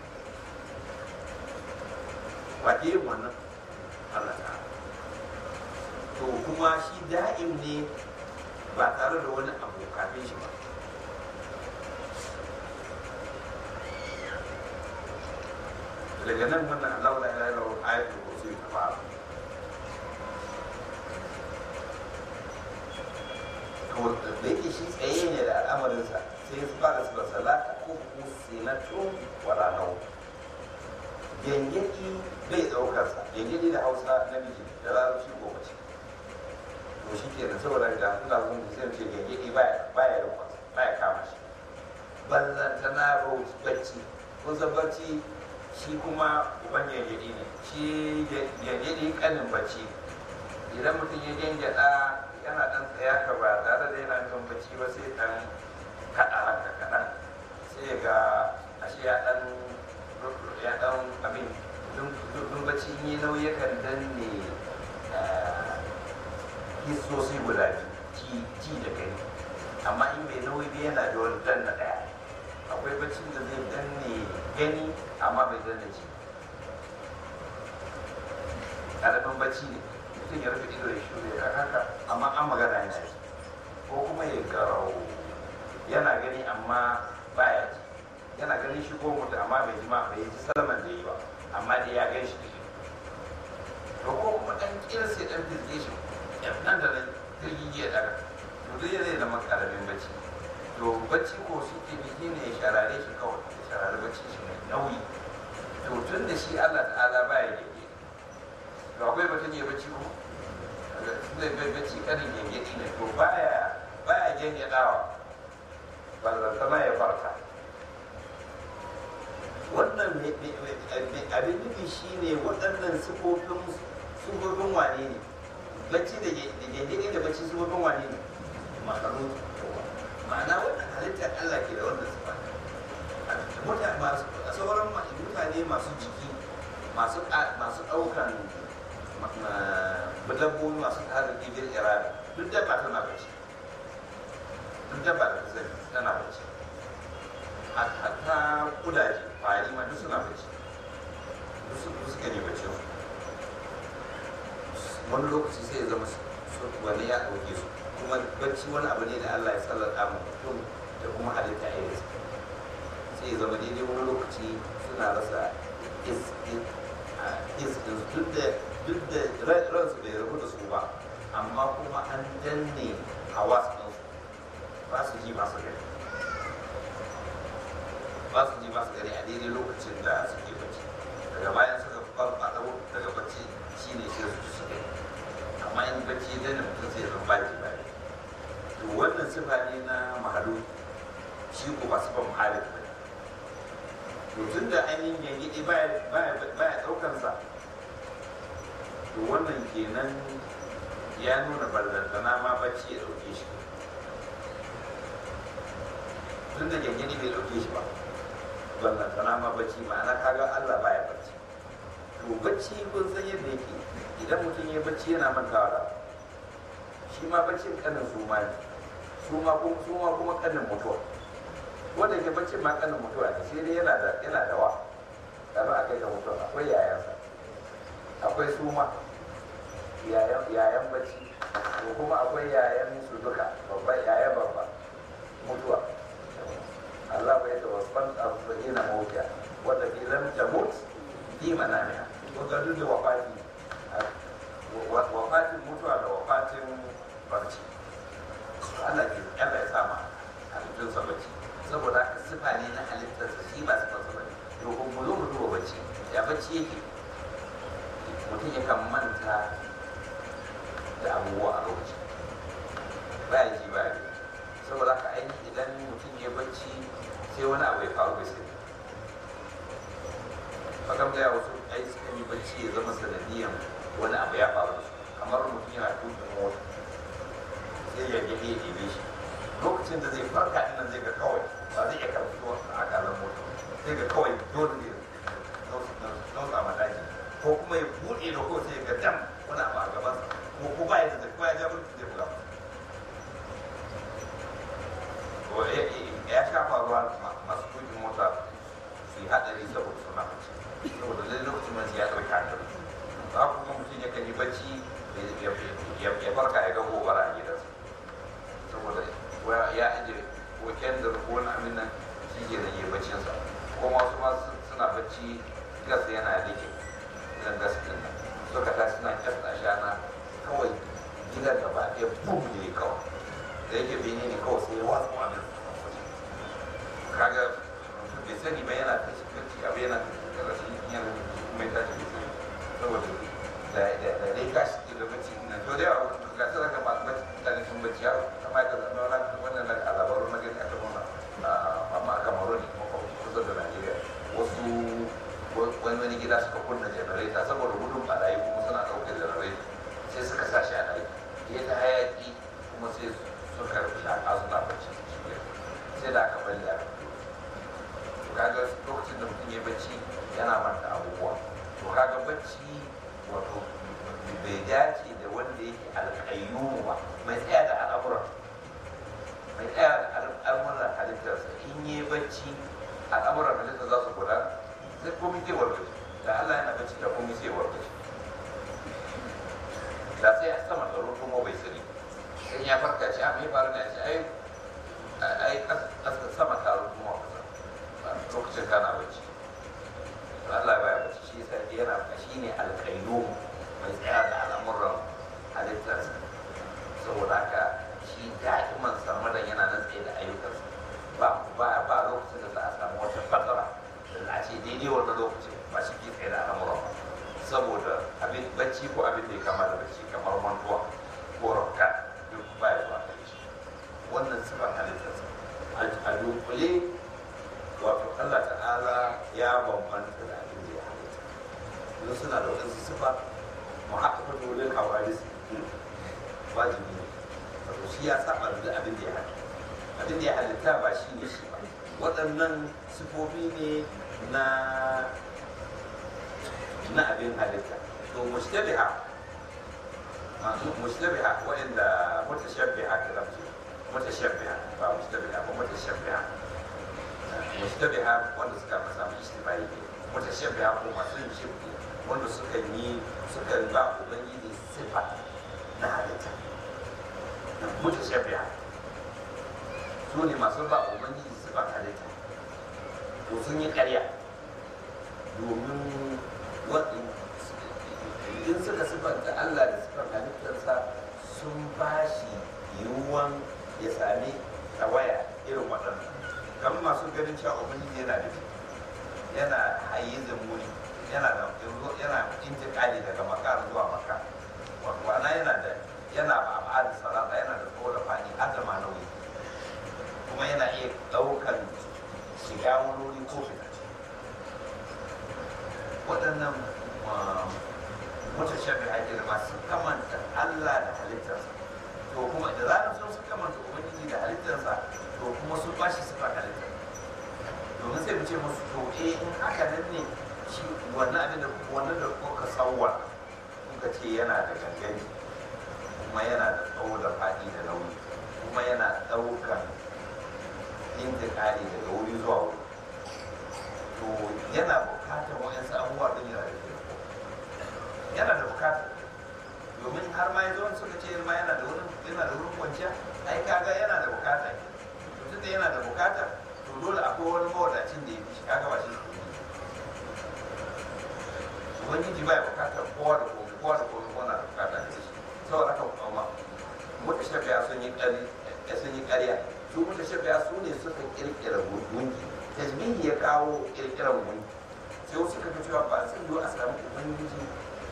wace yin wannan Allah ta to kuma shi da'im ne ba tare da wani abu kafin shi ba daga nan wannan Allah la ilaha illa huwa ayatul kursi ta fara to da yake shi tsaye ne da al'amarinsa sai su fara su salata ko sinatun wala nau gengedi bai daukarsa gengedi da hausa namiji da larabci ko mace to shi ke nan saboda da suna sun sai ce gengedi baya baya daukarsa baya kama shi ballantana bacci ko bacci shi kuma uban gengedi ne shi gengedi kanin bacci idan mutum ya gengeda yana dan tsaya ka ba tare da yana jin bacci ba sai dan kaɗa haka kaɗan sai ga ashe ya dan ya dan abin dun bacci yi nauyi kan danne hisosi guda biyu ji da gani amma in bai nauyi ba yana da wani danna ɗaya akwai baccin da zai danne gani amma bai danne ji ƙaramin bacci ne mutum ya rufe ido ya shure a haka amma an magana yana yi ko kuma ya garau yana gani amma baya ji yana ganin shi ko mutu amma bai ji ma bai ji salaman da yi ba amma dai ya gan shi da shi to ko kuma dan kirse dan fizge shi nan da nan jirgin ya daga to dai zai zama karamin bacci to bacci ko shi ke biki ne ya sharare shi kawai ya sharare bacci shi mai nauyi to tun da shi Allah ta'ala baya da ke to akwai batun ya bacci ko zai bai bacci kanin gengedi ne to baya baya gengadawa ballantana ya farka wannan me- me- me- abin nufi shine waɗannan sifofin sifofin wane ne bacci da ge- da gengene da bacci sifofin wane ne makaru ma'ana wannan halittar Allah ke da wannan sifa mutane masu sauran ma- mutane masu jiki masu a- masu ɗaukan ma- ma- dabbobi masu tsarin ibir irada duk dabba tana bacci duk dabba da ta sani tana bacci hatta kudaje kwari ma duk suna bacci duk su duk suka ne bacci wani lokaci sai ya zama su su- wani ya ɗauke su kuma bacci wani abu ne da Allah ya sallata mu mutum da kuma halitta ya yi sai ya zama daidai wani lokaci suna rasa is is- a- is din su. duk da duk da ran- ransu bai rabu da su ba amma kuma an danne hawas ɗinsu ba su ji ba su gani ba su ji ba su gani a daidai lokacin da suke bacci daga bayan suka farfaɗo daga bacci shi ne sai su ji su gani amma in bacci dan da mutum sai zan baki ba to wannan sifa ne na mahalu shi ko ba sifan muhalif ba ne to tun da ainihin yangiɗi baya baya baya ɗaukansa to wannan kenan ya nuna ballantana ma bacci ya ɗauke shi tun da gangani bai ɗauke shi ba ballantana ma bacci ma'ana kaga Allah baya bacci to bacci kun san yadda yake idan mutum ya bacci yana mantawa da abu. shi ma baccin kanin su ma ne su ma kuma su ma kuma kanin mutuwa wanda ke baccin ma kanin mutuwa ne sai dai yana da yana da wa kafin a kai ga mutuwa akwai yayansa akwai suma yayan yayan bacci ko kuma akwai yayan su duka babba yayan babba mutuwa Allah bai tawaffan arba'ina mawuta wanda ke lam tamut fi manamiha ko ga duk da wafati wa- wafatin mutuwa da wafatin barci Allah ke Allah ya sama halittun sa bacci saboda haka sifa ne na halittarsa shi ba sifa sa bane to ko mu zo mu duba bacci ya bacci yake mutum yakan manta da abubuwa a lokaci ba ya ji ba ya gani saboda haka ainihin idan mutum ya bacci sai wani abu ya faru bai sani fakam da wasu ai suka yi bacci ya zama sanadiyan wani abu ya faru da su kamar mutum yana tuka mota sai ya gani ya ɗebe shi lokacin da zai farka ɗin nan zai ga kawai ba zai iya karfito a akalan mota sai ga kawai dole ne nausa ma daji ko kuma ya buɗe da ko sai ya ga dam wani abu a gabansa ko ko ba ya da ko ya ja mutum zai buga To, ya- ya sha faruwa ma- masu tukin mota su yi haɗari saboda suna bacci saboda zai lokacin mace ya ɗauki hankali ba kuma mutum ya kan yi bacci ya- ya ya farka ya ga gobara a gidansa saboda wa- ya aje ko kendir ko wani abin nan shi ke rage baccinsa ko wasu ma su- suna bacci gas yana rike idan gas ɗin nan suka ta suna kyasta shana kawai gidan gaba ɗaya bum ne kawai da yake bene ne kawai sai ya watsa abin kaga mutum bai sani ba yana ta cikin abu yana ta rashin yana kuma ya tashi bai sani saboda da da da dai ka shi da bacci na to da yawa ga sai daga masu bacci mutane sun bacci ya kama ka zama wani wannan na a labaru na gani aka nuna amma a kamaru ne kuma kusa da najeriya wasu wani wani gida suka kunna janareta saboda gudun barayi kuma suna ɗaukar janareta sai suka sa shi a ɗaki ya ta hayaki kuma sai suka shaƙa suna bacci sai da aka bari a to kaga lokacin da mutum ya bacci yana manta abubuwa to kaga bacci wato bai dace da wanda yake alƙayyumu ba mai tsaya da al'amuran mai tsaya da al'amuran halittarsa in yi bacci al'amuran halittar za su gudana sai komai zai wargaje da Allah yana bacci da komai zai wargaje da sai a sama da kuma bai sani sai ya farka shi a mai faru ne a ce ai ai kasa sama ta kuma kasa lokacin kana bacci to Allah ya baya bacci shi yasa yana shi ne alƙayyum mai tsaya da al'amuran halittarsa saboda haka shi da'iman sarmadan yana nan tsaye da ayyukansa ba ba ba lokacin da za a samu wata fatsara da za a ce daidai wannan lokacin ba shi ke tsaye da al'amuran ba saboda abin bacci ko abin da ya kama da bacci kamar mantuwa ko rauka duk ba ya zuwa gare shi wannan sifar halittarsa a dunkule wato Allah ta'ala ta'ala ya bambanta da abin da ya halitta don suna da waɗansu sifa mu haka fa dole hawadis wajibi ne wato shi ya saba da abin da ya halitta abin da ya halitta ba shi ne shi ba waɗannan sifofi ne na na abin halitta to mushtabiha masu mushtabiha waɗanda mutashabbiha ta zafi mutashabbiha ba mushtabiha ba mutashabbiha mushtabiha wanda suka masa ishtibai ne mutashabbiha ko masu yin shirki wanda suka yi suka ba ubangiji sifa na halitta mutashabbiha su ne masu ba ubangiji sifa halitta to sun yi ƙarya domin in suka sifanta Allah da sifar halittarsa sun ba shi yiwuwan ya sami tawaya irin waɗannan kamar masu ganin cewa ubangiji yana da yana hayyizin wuri yana da yana intiƙali daga makar zuwa makar wana yana da yana ba a da salata yana da tsawo da faɗi har da ma nauyi kuma yana iya ɗaukan shiga wani wuri ko fita waɗannan mutashabi ake da masu kamanta Allah da halittarsa to kuma da zarar sun su kamanta ubangiji da halittarsa to kuma sun ba shi sifa halittar domin sai mu ce musu to eh in haka nan ne shi wannan abin da wannan da kuka sauwa kuka ce yana da gangani kuma yana da tsawo da faɗi da nauyi kuma yana ɗaukan intikali daga wuri zuwa wuri to yana bukatar wa'yansu abubuwa don yana da yana da bukata domin har ma yanzu wani suka ce ma yana da wurin yana da wurin kwanciya ai kaga yana da bukata to tunda yana da bukata to dole akwai wani mawadacin da ya fi shi kaga ba shi ubangiji ba ya bukatar kowa da komai kowa da komai kowa na da bukata da shi saboda haka kuma mutu shafiya sun yi ƙari sun yi ƙarya su mutu shafiya su ne suka kirkira gungi tajmihi ya kawo kirkiran gungi sai wasu suka ga cewa ba zai yiwu a samu ubangiji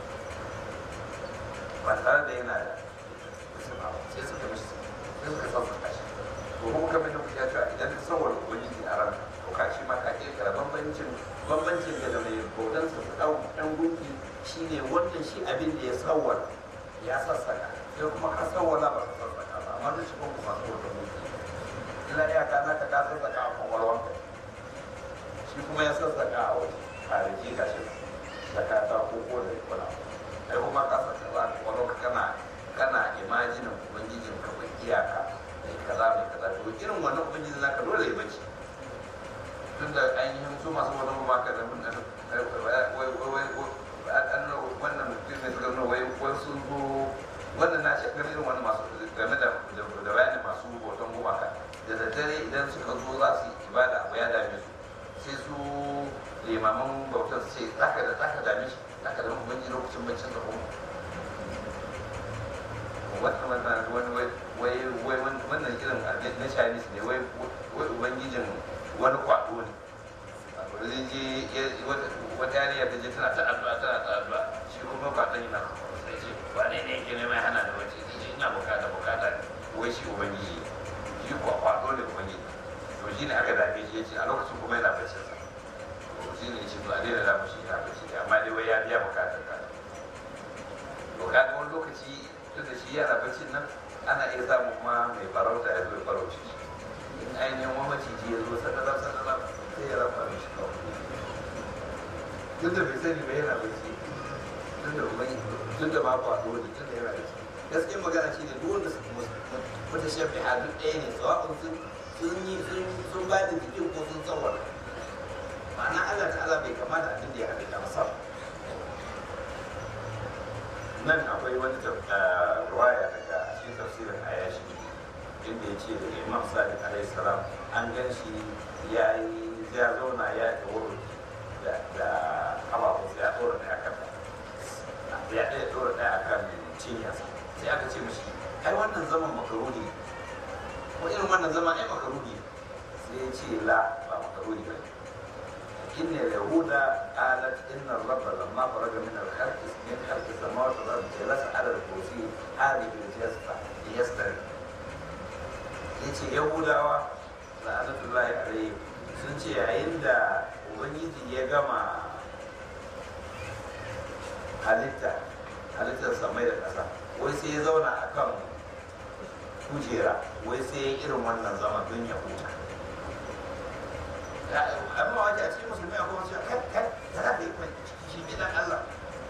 ba tare da yana da musulma ba sai suka mishi sai suka sassaka shi to kuma kamar da kuka cewa idan ka san wani ubangiji a ran to ka shi ma ka kirkira bambancin bambancin da da mai bautan sa su dau dan gunki shine wannan shi abin da ya sawwala ya sassaka sai kuma ka sawwala ba ka sassaka ba amma duk shi kuma kuma sawwala gunki illa ya ka naka ka sassaka a kwakwalwanka shi kuma ya sassaka a waje kwanaki ga shi da ka ta koko da kula ai kuma ka saka za ka wani kana kana imajinin ubangijin ka bai iyaka mai kaza mai kaza to irin wannan ubangijin naka dole ya bace tun da ainihin su masu wani ruwa ka da mun nan wai wai wai wannan mutum ne suka nuna wai wai sun zo wannan na shakar irin wani masu game da da bayanin masu hoton gumaka da daddare idan suka zo za su yi ibada abu ya dame su sai su limaman bautar su ce zaka da zaka dame shi zaka da ubangi lokacin baccin da kuma wannan wannan wani wai wai wannan irin abin na chinese ne wai wai ubangijin wani kwado ne zai je wata yariya ta je tana ta addu'a tana ta addu'a shi kuma kwadon yana sai ce wane ne yake neman hana da wace sai ce ina bukata bukata ne wai shi ubangiji shi kwado ne ubangiji to shi ne aka zabe shi ya ce a lokacin kuma yana baccin sa to shi ne shi to a daina zamu shi yana bacci amma dai wai ya biya bukatar ka to ka ga wani lokaci tun da shi yana baccin nan ana iya samun ma mai farauta ya zo ya farauci shi in ainihin wani maciji ya zo sadarar sadarar sai ya rafa mishi kawai tun da bai sani ba yana bacci tun da ubangi tun da ba kwado ne tun da yana bacci gaskiyar magana shi ne duk wanda mutu shafi a duk ɗaya ne tsawon sun sun yi sun ba da jikin ko sun tsawar ma'ana Allah ta'ala bai kama da abin da ya halitta masa nan akwai wani ruwaya daga cikin tafsirin ayashi inda ya ce da imam sadiq alaihi salam an gan shi ya yi ya zauna ya yi wuri da kafafunsa ya tsora ɗaya kan ya ɗaya tsora ɗaya akan cinyarsa sai aka ce mashi ai wannan zaman makaruni ne ko irin wannan zama ai makaruni sai ya ce la ba makaruni ba إن اليهود قالت إن الرب لما خرج من الخلق من خلق السماوات والأرض جلس على الكرسي هذه الجلسة ليستري. yace yahudawa la'anatullahi alaihi sun ce yayin da sai ya zauna a kan kujera wai sai ya irin wannan zama don ya huta amma wajen a cikin musulmi akwai wasu kai kai ta za ka yi mai shi gidan Allah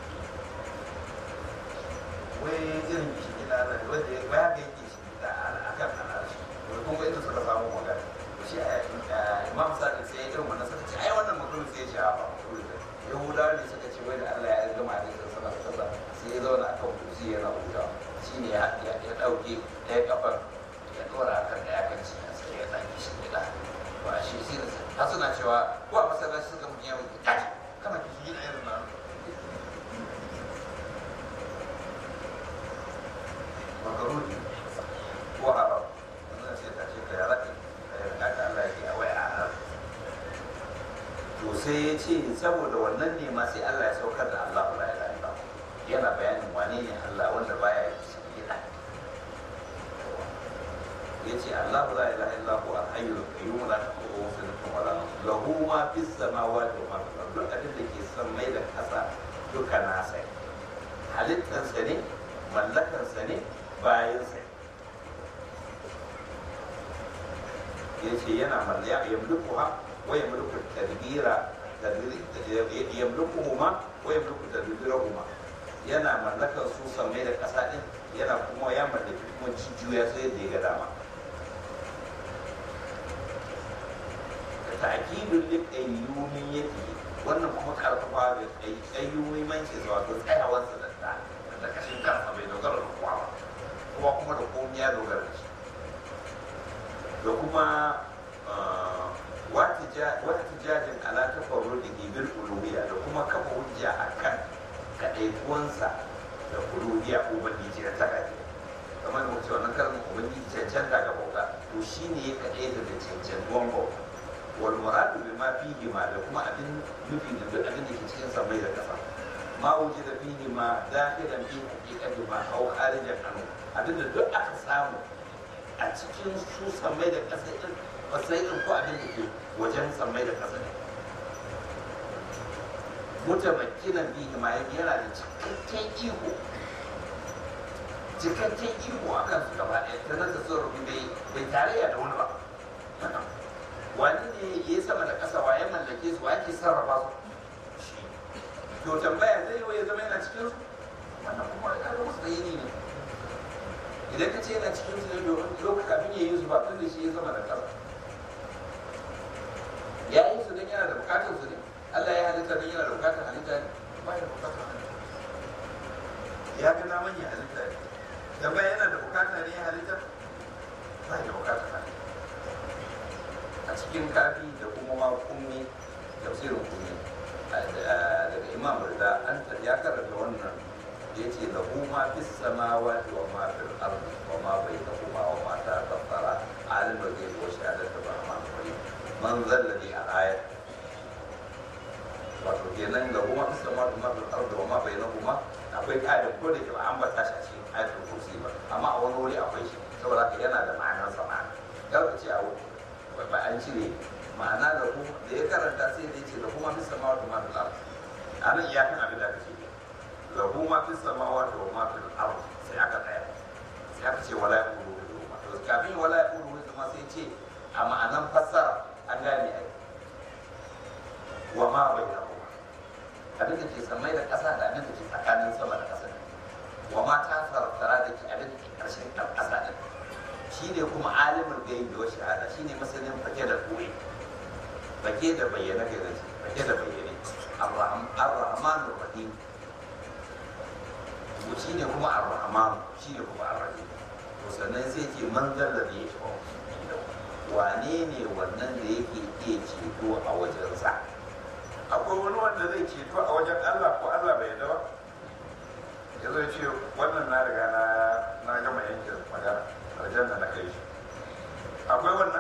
wai irin shi gidan Allah wanda ya baya ga yake shi gida a kan al'arshi wai kuma inda suka samu magana shi a imam sadiq sai ya irin wannan suka ce ai wannan mutum sai ya shafa yahudawa ne suka ce wai da Allah ya gama da ita sama da kasa sai ya zauna akan kursi yana huta shi ne ya ɗauke ɗaya kafar ya ɗora a kan ɗaya kan cikin sai ya ɗaki shi gida ba shi sai da har suna cewa ko a masallaci suka mutu yawon kaji kana ki gina irin nan makaruni ko haram wannan sai ta ce ka ya raɗe ka yi rikata Allah ya ke a waya a haram to sai ya ce saboda wannan ne ma sai Allah ya saukar da Allah la ilaha illa yana bayanin wane ne Allah wanda baya yi shi gida ya ce Allah la ilaha illa hu al-hayyul qayyum la ta'khudhuhu sinatun wa la nawm lahu ma fis samawati wa ma fil ardi duk abin da ke san mai da kasa duka nasa halittarsa ne mallakarsa ne bayansa ya ce yana mallaya yamlukuha ويملك التدبير يملكهما ويملك تدبيرهما yana mallakar su samai da ƙasa ɗin yana kuma ya mallaki kuma jijiyoya sai da ya ga dama da ta'kidul li qayyumin yake wannan kuma karfafa da qayyumin manci zuwa ga tsayawar sa da ta da kashin kansa bai dogara da kowa ba kuma kuma da komai ya dogara da shi da kuma wahtijajin ala tafarrudihi bil uluhiyya da kuma kafa hujja akan kadaituwansa da uluhiyya ubangiji da taka kamar da mutum wannan kalmar ubangiji cancanta ga bauta to shine ya kadaita da cancantuwan bauta wal muradu bima fihi ma da kuma abin nufi da duk abin da ke cikin samai da kasa ma wujida fihi ma dakhilan fi haqiqati ma aw kharijan anhu abin da duk aka samu a cikin su samai da kasa din matsayin ko abin da ke wajen sammai da ƙasa ne mutamakkinan bihi ma yana da cikakken iko cikakken iko a kan su gaba ɗaya ta nasa sarrafi bai bai tarayya da wani ba wani ne ya yi sama da ƙasa wa ya mallake su wa yake sarrafa su to tambaya zai yi ya zama yana cikin su wannan kuma ya ga musu bayani ne idan ka ce yana cikin su ne lokacin kafin ya yi su ba tun da shi ya sama da ƙasa ya yi su don yana da bukatar su ne Allah ya halitta don yana da bukatar halitta ne ba ya da bukatar halitta ya ga naman ya halitta ne da ba yana da bukatar ne ya halitta ba ya da bukatar halitta a cikin kafi da kuma ma kummi tafsirin kummi daga imam da an ya karanta wannan ya ce da kuma fi samawati wa ma fil ardi wa ma bainahuma wa ma ta tattara alimul ghaibi wa shahadatu rahman rahim man zalladi a ayat wato kenan da kuma fi sama da mafi arda wa ma bai na kuma akwai ƙarin ko da ke ba an bata shi a cikin ayatul kursi ba amma a wani wuri akwai shi saboda haka yana da ma'anar sa ma'ana kar ka ce a ba an cire ma'ana da kuma da ya karanta sai da ce da kuma fi sama da mafi arda a nan iyakan abin da aka ce da kuma fi sama da mafi arda sai aka tsaya sai aka ce wala ya ƙuru da kafin wala ya ƙuru da sai ce a ma'anan fassara an gane ai wa ma bai da kuma abin da ke samai da ƙasa da abin da ke tsakanin sama da ƙasa wa ma ta tara da ke abin da ke ƙarshen ƙasa ɗin shi ne kuma alimin gaibi wa shahada shi ne masanin fake da koyi fake da bayyana ga gaji fake da bayyane ar-rahman rahim shi ne kuma ar-rahman shi ne kuma ar-rahim to sannan sai ce manzal da ya shi wane ne wannan da yake iya ceto a wajensa akwai wani wanda zai ceto a wajen Allah ko Allah bai yarda ba ya zai ce wannan na riga na na gama yanke magana aljanna na kai shi akwai wannan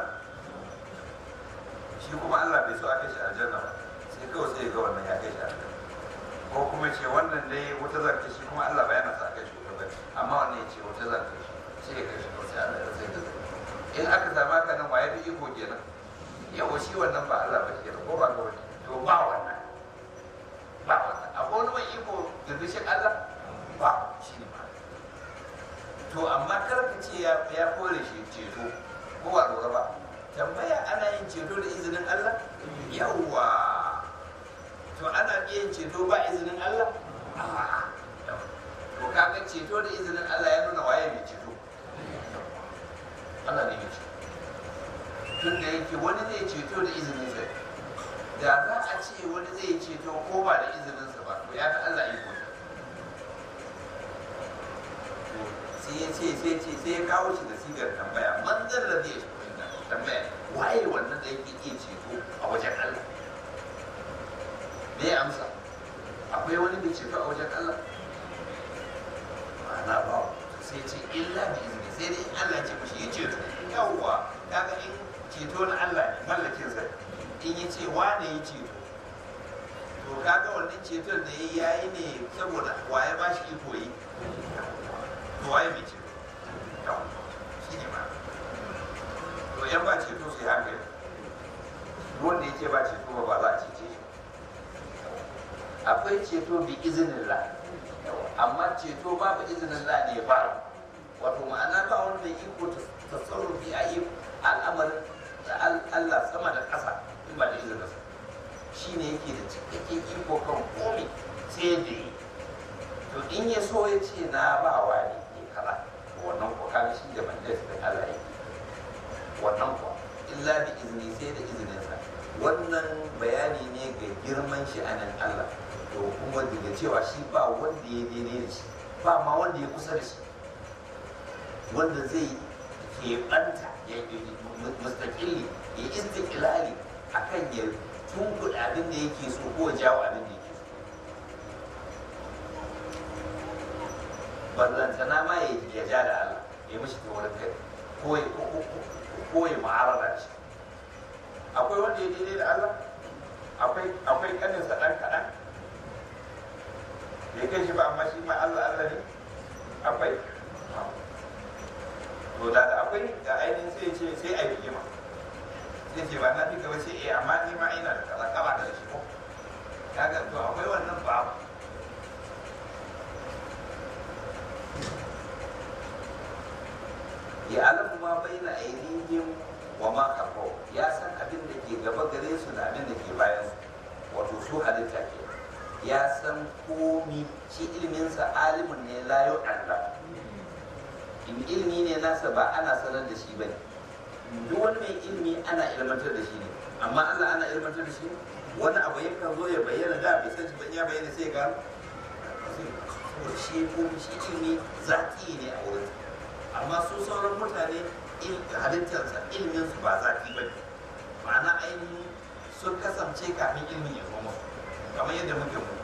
shi kuma Allah bai so a kai shi aljanna ba sai kawai sai ga wannan ya kai shi aljanna ko kuma ce wannan dai wata zan kai shi kuma Allah bai yana sa kai shi wuta ba amma wannan ya ce wata zan kai shi sai ya kai shi ko sai Allah ya sai da zai in aka samu haka nan waye fi iko kenan yawa shi wannan ba Allah ba kenan ko ba ga wani to ba wannan ba wannan akwai wani mai iko da bishin Allah ba shi ne ba to amma kar ka ce ya ya kore shi ceto ko ba lura ba tambaya ana yin ceto da izinin Allah yawwa to ana iya yin ceto ba izinin Allah a'a to kaga ceto da izinin Allah ya nuna waye mai ceto Allah ne mai ceto tun da yake wani zai ceto da izinin sa da za a ce wani zai ceto ko ba da izinin sa ba to ya fi Allah iko sai ya ce sai ce sai ya kawo shi da sigar tambaya manzan da zai tambaya waye wannan da yake iya ceto a wajen Allah me ya amsa akwai wani mai ceto a wajen Allah ma'ana ba sai ce illa bi izini sai dai in Allah ce mishi ya ceto yawwa kaga in ceto na Allah ne mallakin sa in ya ce wane ya ceto to kaga wannan ceton da ya yi ne saboda waye ba shi iko yi to waye mai ceto yawwa shi ne ma to yan ba ceto sai hankali wanda ya ce ba ceto ba ba za a cece shi akwai ceto bi izinin la amma ceto babu izinin la ne ba wato ma'ana ba wani mai iko ta tsarrufi a yi al'amarin da Allah sama da ƙasa in ba da izinin sa shi ne yake da cikakken iko kan komi sai da yi to in ya so ya ce na ba wa ne ke kaza wannan ko kaga shi da mandas da Allah yake wannan ko illa bi izini sai da izinin sa wannan bayani ne ga girman shi anan Allah to kuma daga cewa shi ba wanda ya daidai da shi ba ma wanda ya kusa da shi wanda zai keɓanta ya mustaƙilli ya istiƙilali a kan ya tunkuɗa abin da yake so ko jawo abin da yake so ballantana ma ya ja da Allah ya mishi ta wurin kai ko ya ma'arara da shi akwai wanda ya daidai da Allah akwai akwai kaninsa ɗan kaɗan ya kai shi ba amma shi ma Allah Allah ne akwai to da da akwai da ainihin sai ce sai a yi ma sai ce ba na fi gaba sai eh amma ni ma ina da kaza kaba da shi ko kaga to akwai wannan ba ya alamu ma baina aidihim wa ma khalfahu ya san abin da ke gaba gare su da abin da ke bayan su wato su halitta ke ya san komi shi ilminsa alimin ne layo Allah in ilmi ne nasa ba ana sanar da shi bane duk wani mai ilmi ana ilmantar da shi ne amma Allah ana ilmantar da shi wani abu yakan zo ya bayyana da bai san shi ba ya bayyana sai ga shi komi shi ilmi zaki ne a wurin amma su sauran mutane halittarsa ilminsu ba zaki bane ma'ana ainihin sun kasance kafin ilmin ya zo musu kamar yadda muke mu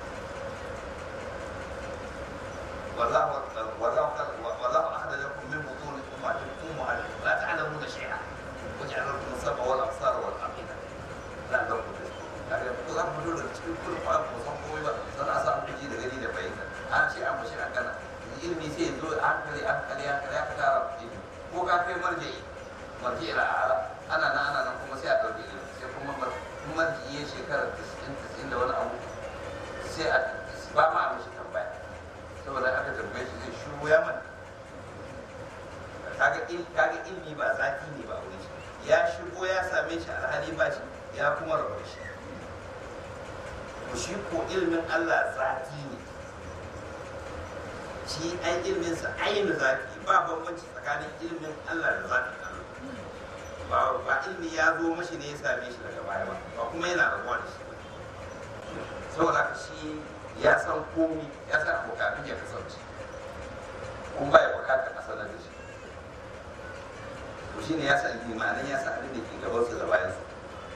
والله أخرجكم من بطون أمهاتكم أمهاتكم لا تعلمون شيئا وجعل لكم السمع والأبصار والأفئدة لعلكم تشكرون kaga ko za mu dole cikin kullum ba mu san komai ba san a samu kuji da gani da bayyana an ce an bashi kana ilimi sai zo an kare an kare an kare aka tara ilimi ko ka kai marja'i marja'i ila ala ana nan ana nan kuma sai a dauke ilimi sai kuma marja'i ya shekara 90 da wani abu sai a ba ma mishi tambaya saboda aka tambaye shi zai shiru ya mana kaga il kaga ilmi ba zaki ne ba wurin shi ya shigo ya same shi alhali ba shi ya kuma rabu da shi to shi ko ilmin Allah zaki ne shi ai ilmin sa ainihin zaki ba bambanci tsakanin ilmin Allah da zakin Allah ba ba ilmi ya zo mashi ne ya same shi daga baya ba ba kuma yana rabuwa da shi ba saboda haka shi ya san komi ya san abu kafin ya kasance kun baya bukatar a sanar da shi to shi ne ya san imanin ya san abin da ke gaban su da bayan su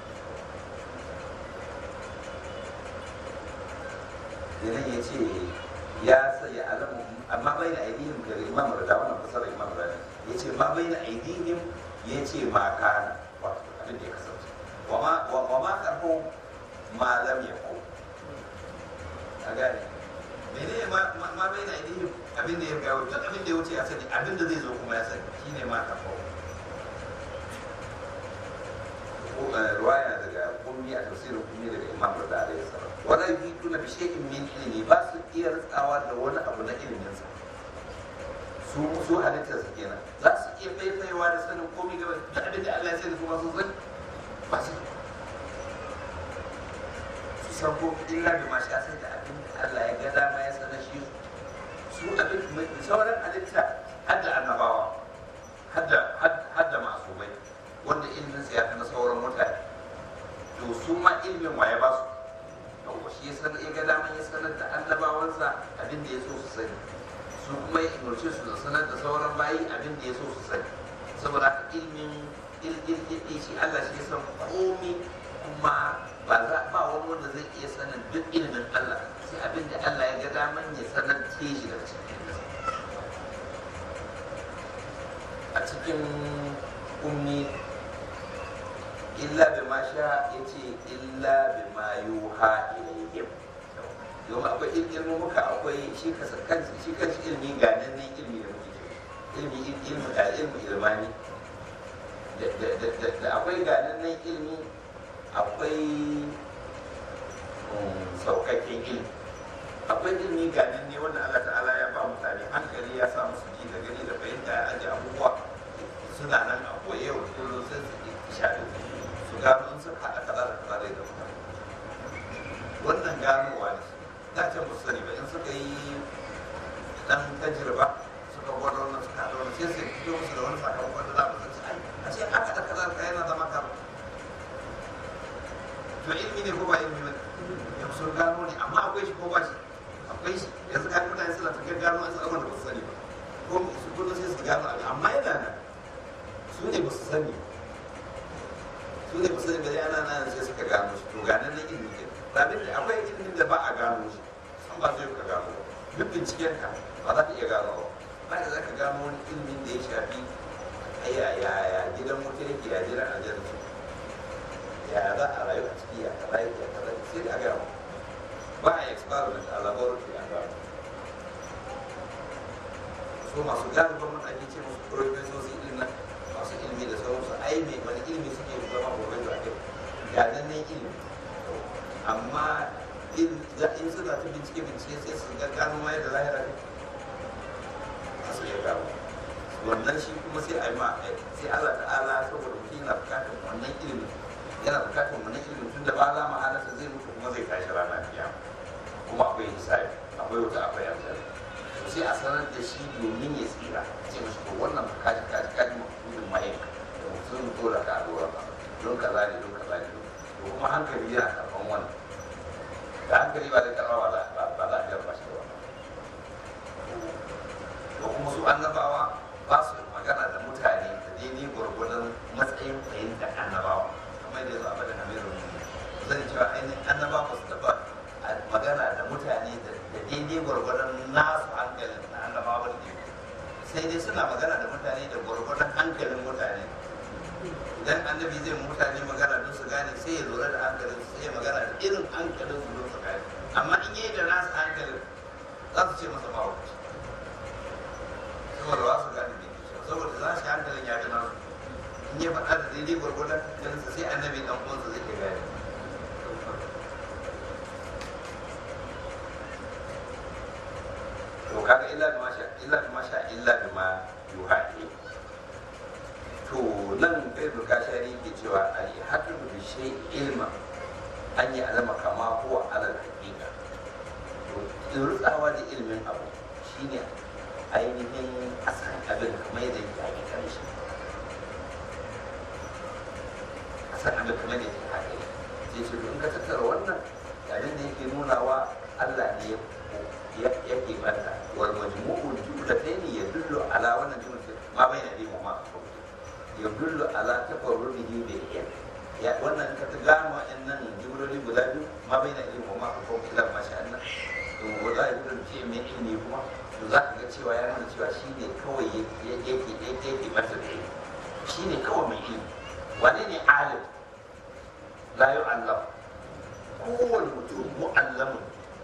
idan ya ce ya sa ya alamu amma bai na aidihim ga imam da wannan fasarar imam da ya ce ma bai na aidihim ya ce ma kana wato abin da ya kasance wa ma karfo ma lam yakun a gane mene ma ma bai na ainihin abin da ya gawo duk abin da ya wuce ya sani abin da zai zo kuma ya sani shine ma ta kawo ruwaya daga kummi a tafsirin kummi daga imam da alaihi salam wala yutuna bi shay'in min ilmi ba su iya ritsawa da wani abu na ilimin sa su su su halittar su kenan za su iya faifaiwa da sanin komai gaba da abin da Allah ya sani kuma sun sani ba su su san ko illa da ma sha sai da abin da Allah ya ga dama ya sanar shi su abin mai sauran halitta har da annabawa har da har da masumai wanda ilimin sa ya fi na sauran mutane to su ma ilimin waye ba su yawwa shi ya sanar ya ga daman ya sanar da annabawansa abin da ya so su sani su kuma ya umarce su da sanar da sauran bayi abin da ya so su sani saboda haka ilimin ilmin shi Allah shi ya san komi kuma ba za ba wani wanda zai iya sanin duk ilimin Allah sai abin da Allah ya ga daman ya sanar ce shi daga cikin a cikin ummi illa bi ma sha yace illa bi ma yuha ilayhim yau akwai ilmi muka akwai shi kasa kanshi shi kanshi ilmi ganin nan ilmi da muke ilmi ilmi da ilmi ilmani da akwai ganin nan ilmi akwai saukakken ilmi akwai ilmi ganin ne wanda Allah ta'ala ya ba mutane hankali ya sa musu ji da gani da fahimta ya aje abubuwa suna nan a koye wa kullum sai su yi shaɗi su gano in suka haɗa kaza da kaza da da mutane wannan ganowa ne da ce musu sani ba in suka yi dan tajirba suka gwada wannan suka haɗa wannan sai su fito musu da wani sakamakon da za mu san ai a ce aka da kaza ka yana zama ka to ilmi ne ko ba ilmi ba yau sun gano ne amma akwai shi ko ba shi akwai shi yanzu kan mutane suna ta gano an abin da ba su sani ba ko su kullum sai su gano abin amma yana nan su ne ba su sani su ne ba su sani ba dai ana nan sai suka gano shi to ganin na ilmi ke rabin da akwai ilimin da ba a gano shi san ba zai ka gano ba duk binciken ka ba za ka iya gano ba ba da za ka gano wani ilimin da ya shafi ya ya ya gidan wuta yake ya jiran aljanna ya za a rayu a ciki ya kaza yake ya kaza sai da a gano ba a experiment a laboratory a gano so masu gano ba mun ake ce musu professosi din nan masu ilimi da sauransu ai mai wani ilimi suke zama professor a kai ga nan ne ilimi amma in suna ta bincike bincike sai su ga gano ma yadda lahira ne a su ya gano wannan shi kuma sai a yi ma sai Allah ta'ala saboda mutum yana bukatar wannan ilimi yana bukatar wannan ilimin tun da ba za mu halasta zai mutu kuma zai tashi rana kiyama kuma akwai hisabi akwai wuta akwai aljanna to sai a sanar da shi domin ya tsira ce mashi to wannan ka kaji kaji kaji mutum mai da mutum dole ka dora ba don kaza ne don kaza ne to kuma hankali yana karban wannan da hankali ba zai karba ba za ba za a jarba shi ba to kuma su annabawa ba su magana da mutane da daidai gwargwadon matsayin fahimtar annabawa kamar da ya zo a bada hamirin zan cewa ainihin annaba ba su taba magana da mutane da daidai gwargwadon nasu hankalin na annabawa ne sai dai suna magana da mutane da gwargwadon hankalin mutane idan annabi zai mutane magana don su gane sai ya lura da hankalin sai ya magana da irin hankalin su don su gane amma in yi da nasu hankalin za su ce masa mawuci saboda ba su gane da ke saboda za shi hankalin ya ga nasu in ya faɗa da daidai gwargwadon hankalinsa sai annabi ɗan uwansa zai ke gane to kaga illa bi masha illa bi masha illa bi ma yuha to nan kai burka shari ke cewa al hadu bi shay ilma an yi alama kama huwa alal haqiqa to rutsawa da ilmin abu shine ainihin asan abin kamar yadda yake hakikan shi asan abin kamar yadda yake hakikan sai ce to in ka tattara wannan abin da yake nunawa Allah ne ya yake banta wal majmu'ul jumlatayn yadullu ala wannan jumla ma bayna di ma yadullu ala tafarrudihi bil ilm ya wannan ka ta gano wa'annan jumloli guda biyu ma bayna di ma ko ila ma sha Allah to wala yadullu fi min ilmi kuma to za ka ga cewa ya nuna cewa shine kawai yake yake yake banta da ilmi shine kawai mai ilmi wane ne alim la yu'allam kowane mutum mu'allamun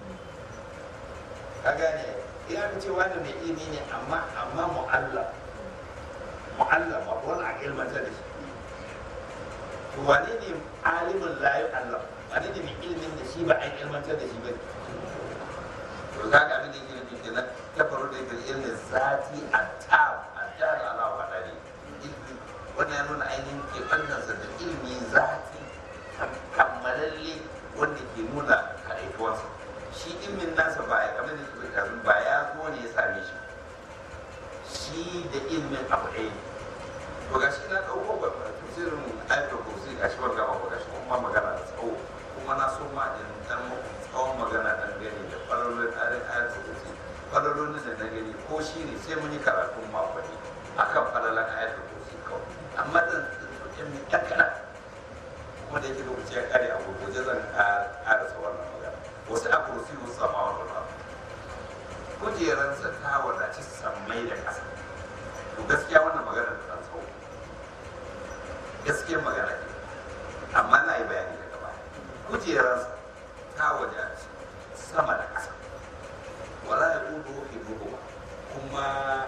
ka gane ya fi ce wani mai ilimi ne amma amma mu'allam mu'allam ba wani a ilmanta da shi to wane ne alimin la yu'allam wane ne mai ilimin da shi ba a ilmantar da shi ba to kaga abin da yake nufi kenan ta faru da yake ilmin zati attab attab ala wa dani ilmi wannan ya nuna ainihin ke sa da ilmi zati kammalalle wanda ke nuna kaɗaituwarsa shi ilmin nasa ba ya kamar da ke kazu ba ya zo ne ya same shi shi da ilmin abu ɗaya to ga shi na ɗauko ba tafsirin ayatul kursi ga shi ban gama ba ga shi kuma magana da tsawo kuma na so ma in dan muku tsawon magana dan gani da farolin ayatul kursi farolin da na gani ko shi ne sai mun yi karatun makonni akan falalan ayatul kursi kawai amma dan ilmin ɗan kaɗan kuma da yake lokaci ya kare a gurguje zan ƙarasa wannan magana wasu a kursi wasu sama wani ba kujeransa ta wadaci sammai da ƙasa to gaskiya wannan magana da ɗan tsawo gaskiyar magana ke amma na yi bayani daga baya kujeransa ta wadaci sama da ƙasa wala ya ƙudu fi duhuwa kuma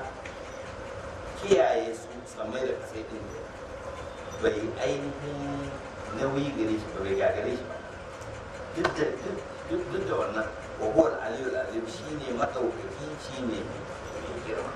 kiyaye su sammai da ƙasa ɗin bai ainihin nauyi gare shi ba bai gagare shi ba duk da duk da wannan wa huwa al-aliyu al-azim shine madaukaki shine mai girma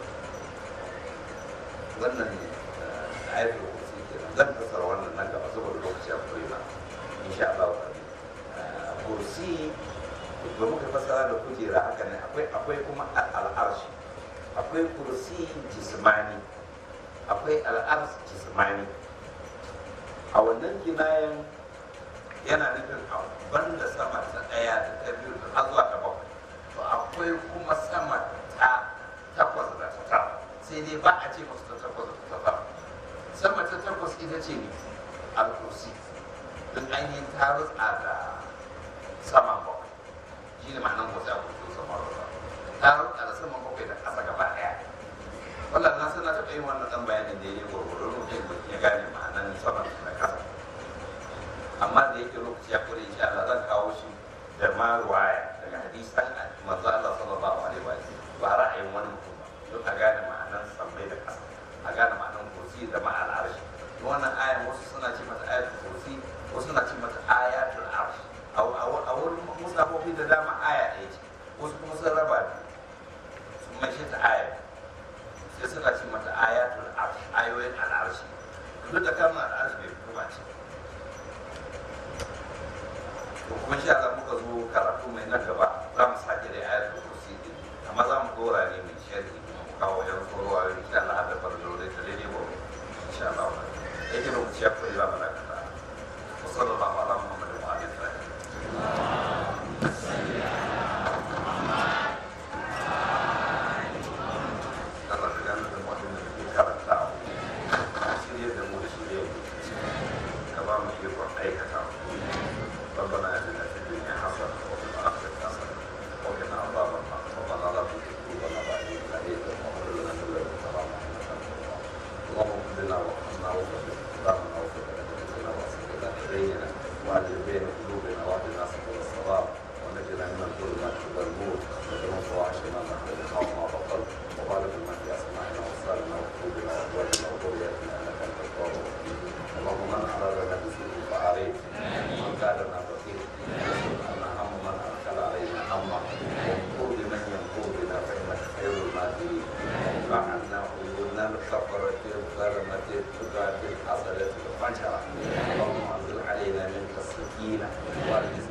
wannan ayatul kursi kenan zan fasara wannan nan gaba saboda lokaci akwai na insha Allah kursi ba muka fasara da kujera haka ne akwai akwai kuma al-arshi akwai kursi jismani akwai al-arsh jismani a wannan kinayen yana nufin a banda sama ta ɗaya da ta biyu da har zuwa ta bakwai to akwai kuma sama ta takwas da ta tara sai dai ba a ce masu ta takwas da ta tara sama ta takwas ita ce ne alkursi don ainihin ta rutsa da sama bakwai shi ne ma'anar wasu abubuwa sama rutsa ta rutsa da sama bakwai da ƙasa gaba ɗaya wallan na sana taɓa yin wannan ɗan bayanin da ya yi gwargwaro mutum ya gane ma'anar sama da ƙasa amma da yake lokaci ya kure insha Allah zan kawo shi da ma ruwaya daga hadisan manzo Allah sallallahu alaihi wa sallam ba ra'ayin wani mutum ba don a gane ma'anar sammai da ƙasa a gane ma'anar kursi da ma'al arshi wannan ayan wasu suna ce mata ayatul kursi wasu suna ce mata ayatul arsh a wurin musafofi da dama aya ɗaya ce wasu kuma sun raba biyu sun mace ta aya sai suna ce mata ayatul arsh ayoyin al'arshi duk da kalmar al'arshi bai fito ba ce to kuma sha Allah muka zo karatu mai nan gaba za mu sake da ayatul kursi din amma za mu dora ne mai sharhi kuma mu kawo yan tsorowa insha Allah har da farlo da ta daidai gobe insha Allah yake lokaci ya koyi ba mana kaza wa sallallahu ala muhammadin wa alihi wa sahbihi Allah ka gane da mutum da ke karantawa shirye da mu da shirye ka ba mu ikon aikata ربنا اتنا في الدنيا حسنه وفي الاخره حسنه وقنا عذاب النار ربنا لا تزغ قلوبنا بعد اذ هديتنا وهب لنا من لدنك رحمه انك انت الوهاب اللهم اهدنا وارحمنا وثبت اقدامنا وثبت ادبتنا واصلح لنا ديننا واعدل بين قلوبنا واهدنا سبل الصواب ونجنا من الظلمات الى النور ومن فواحش ما ظهر منها وما بطن وبارك لنا في اسماعنا وابصارنا وقلوبنا وازواجنا وذرياتنا انك انت التواب الرحيم اللهم من ارادنا بسوء فعليه ومن كادنا فقير أن هم من أدخل علينا همه وانظر لمن ينظر بنا فإنك خير الماكرين وادفع عنا عيوبنا الكفرة الظلمة التقاة الحسنة الفجرة اللهم أنزل علينا منك السكينة والجسم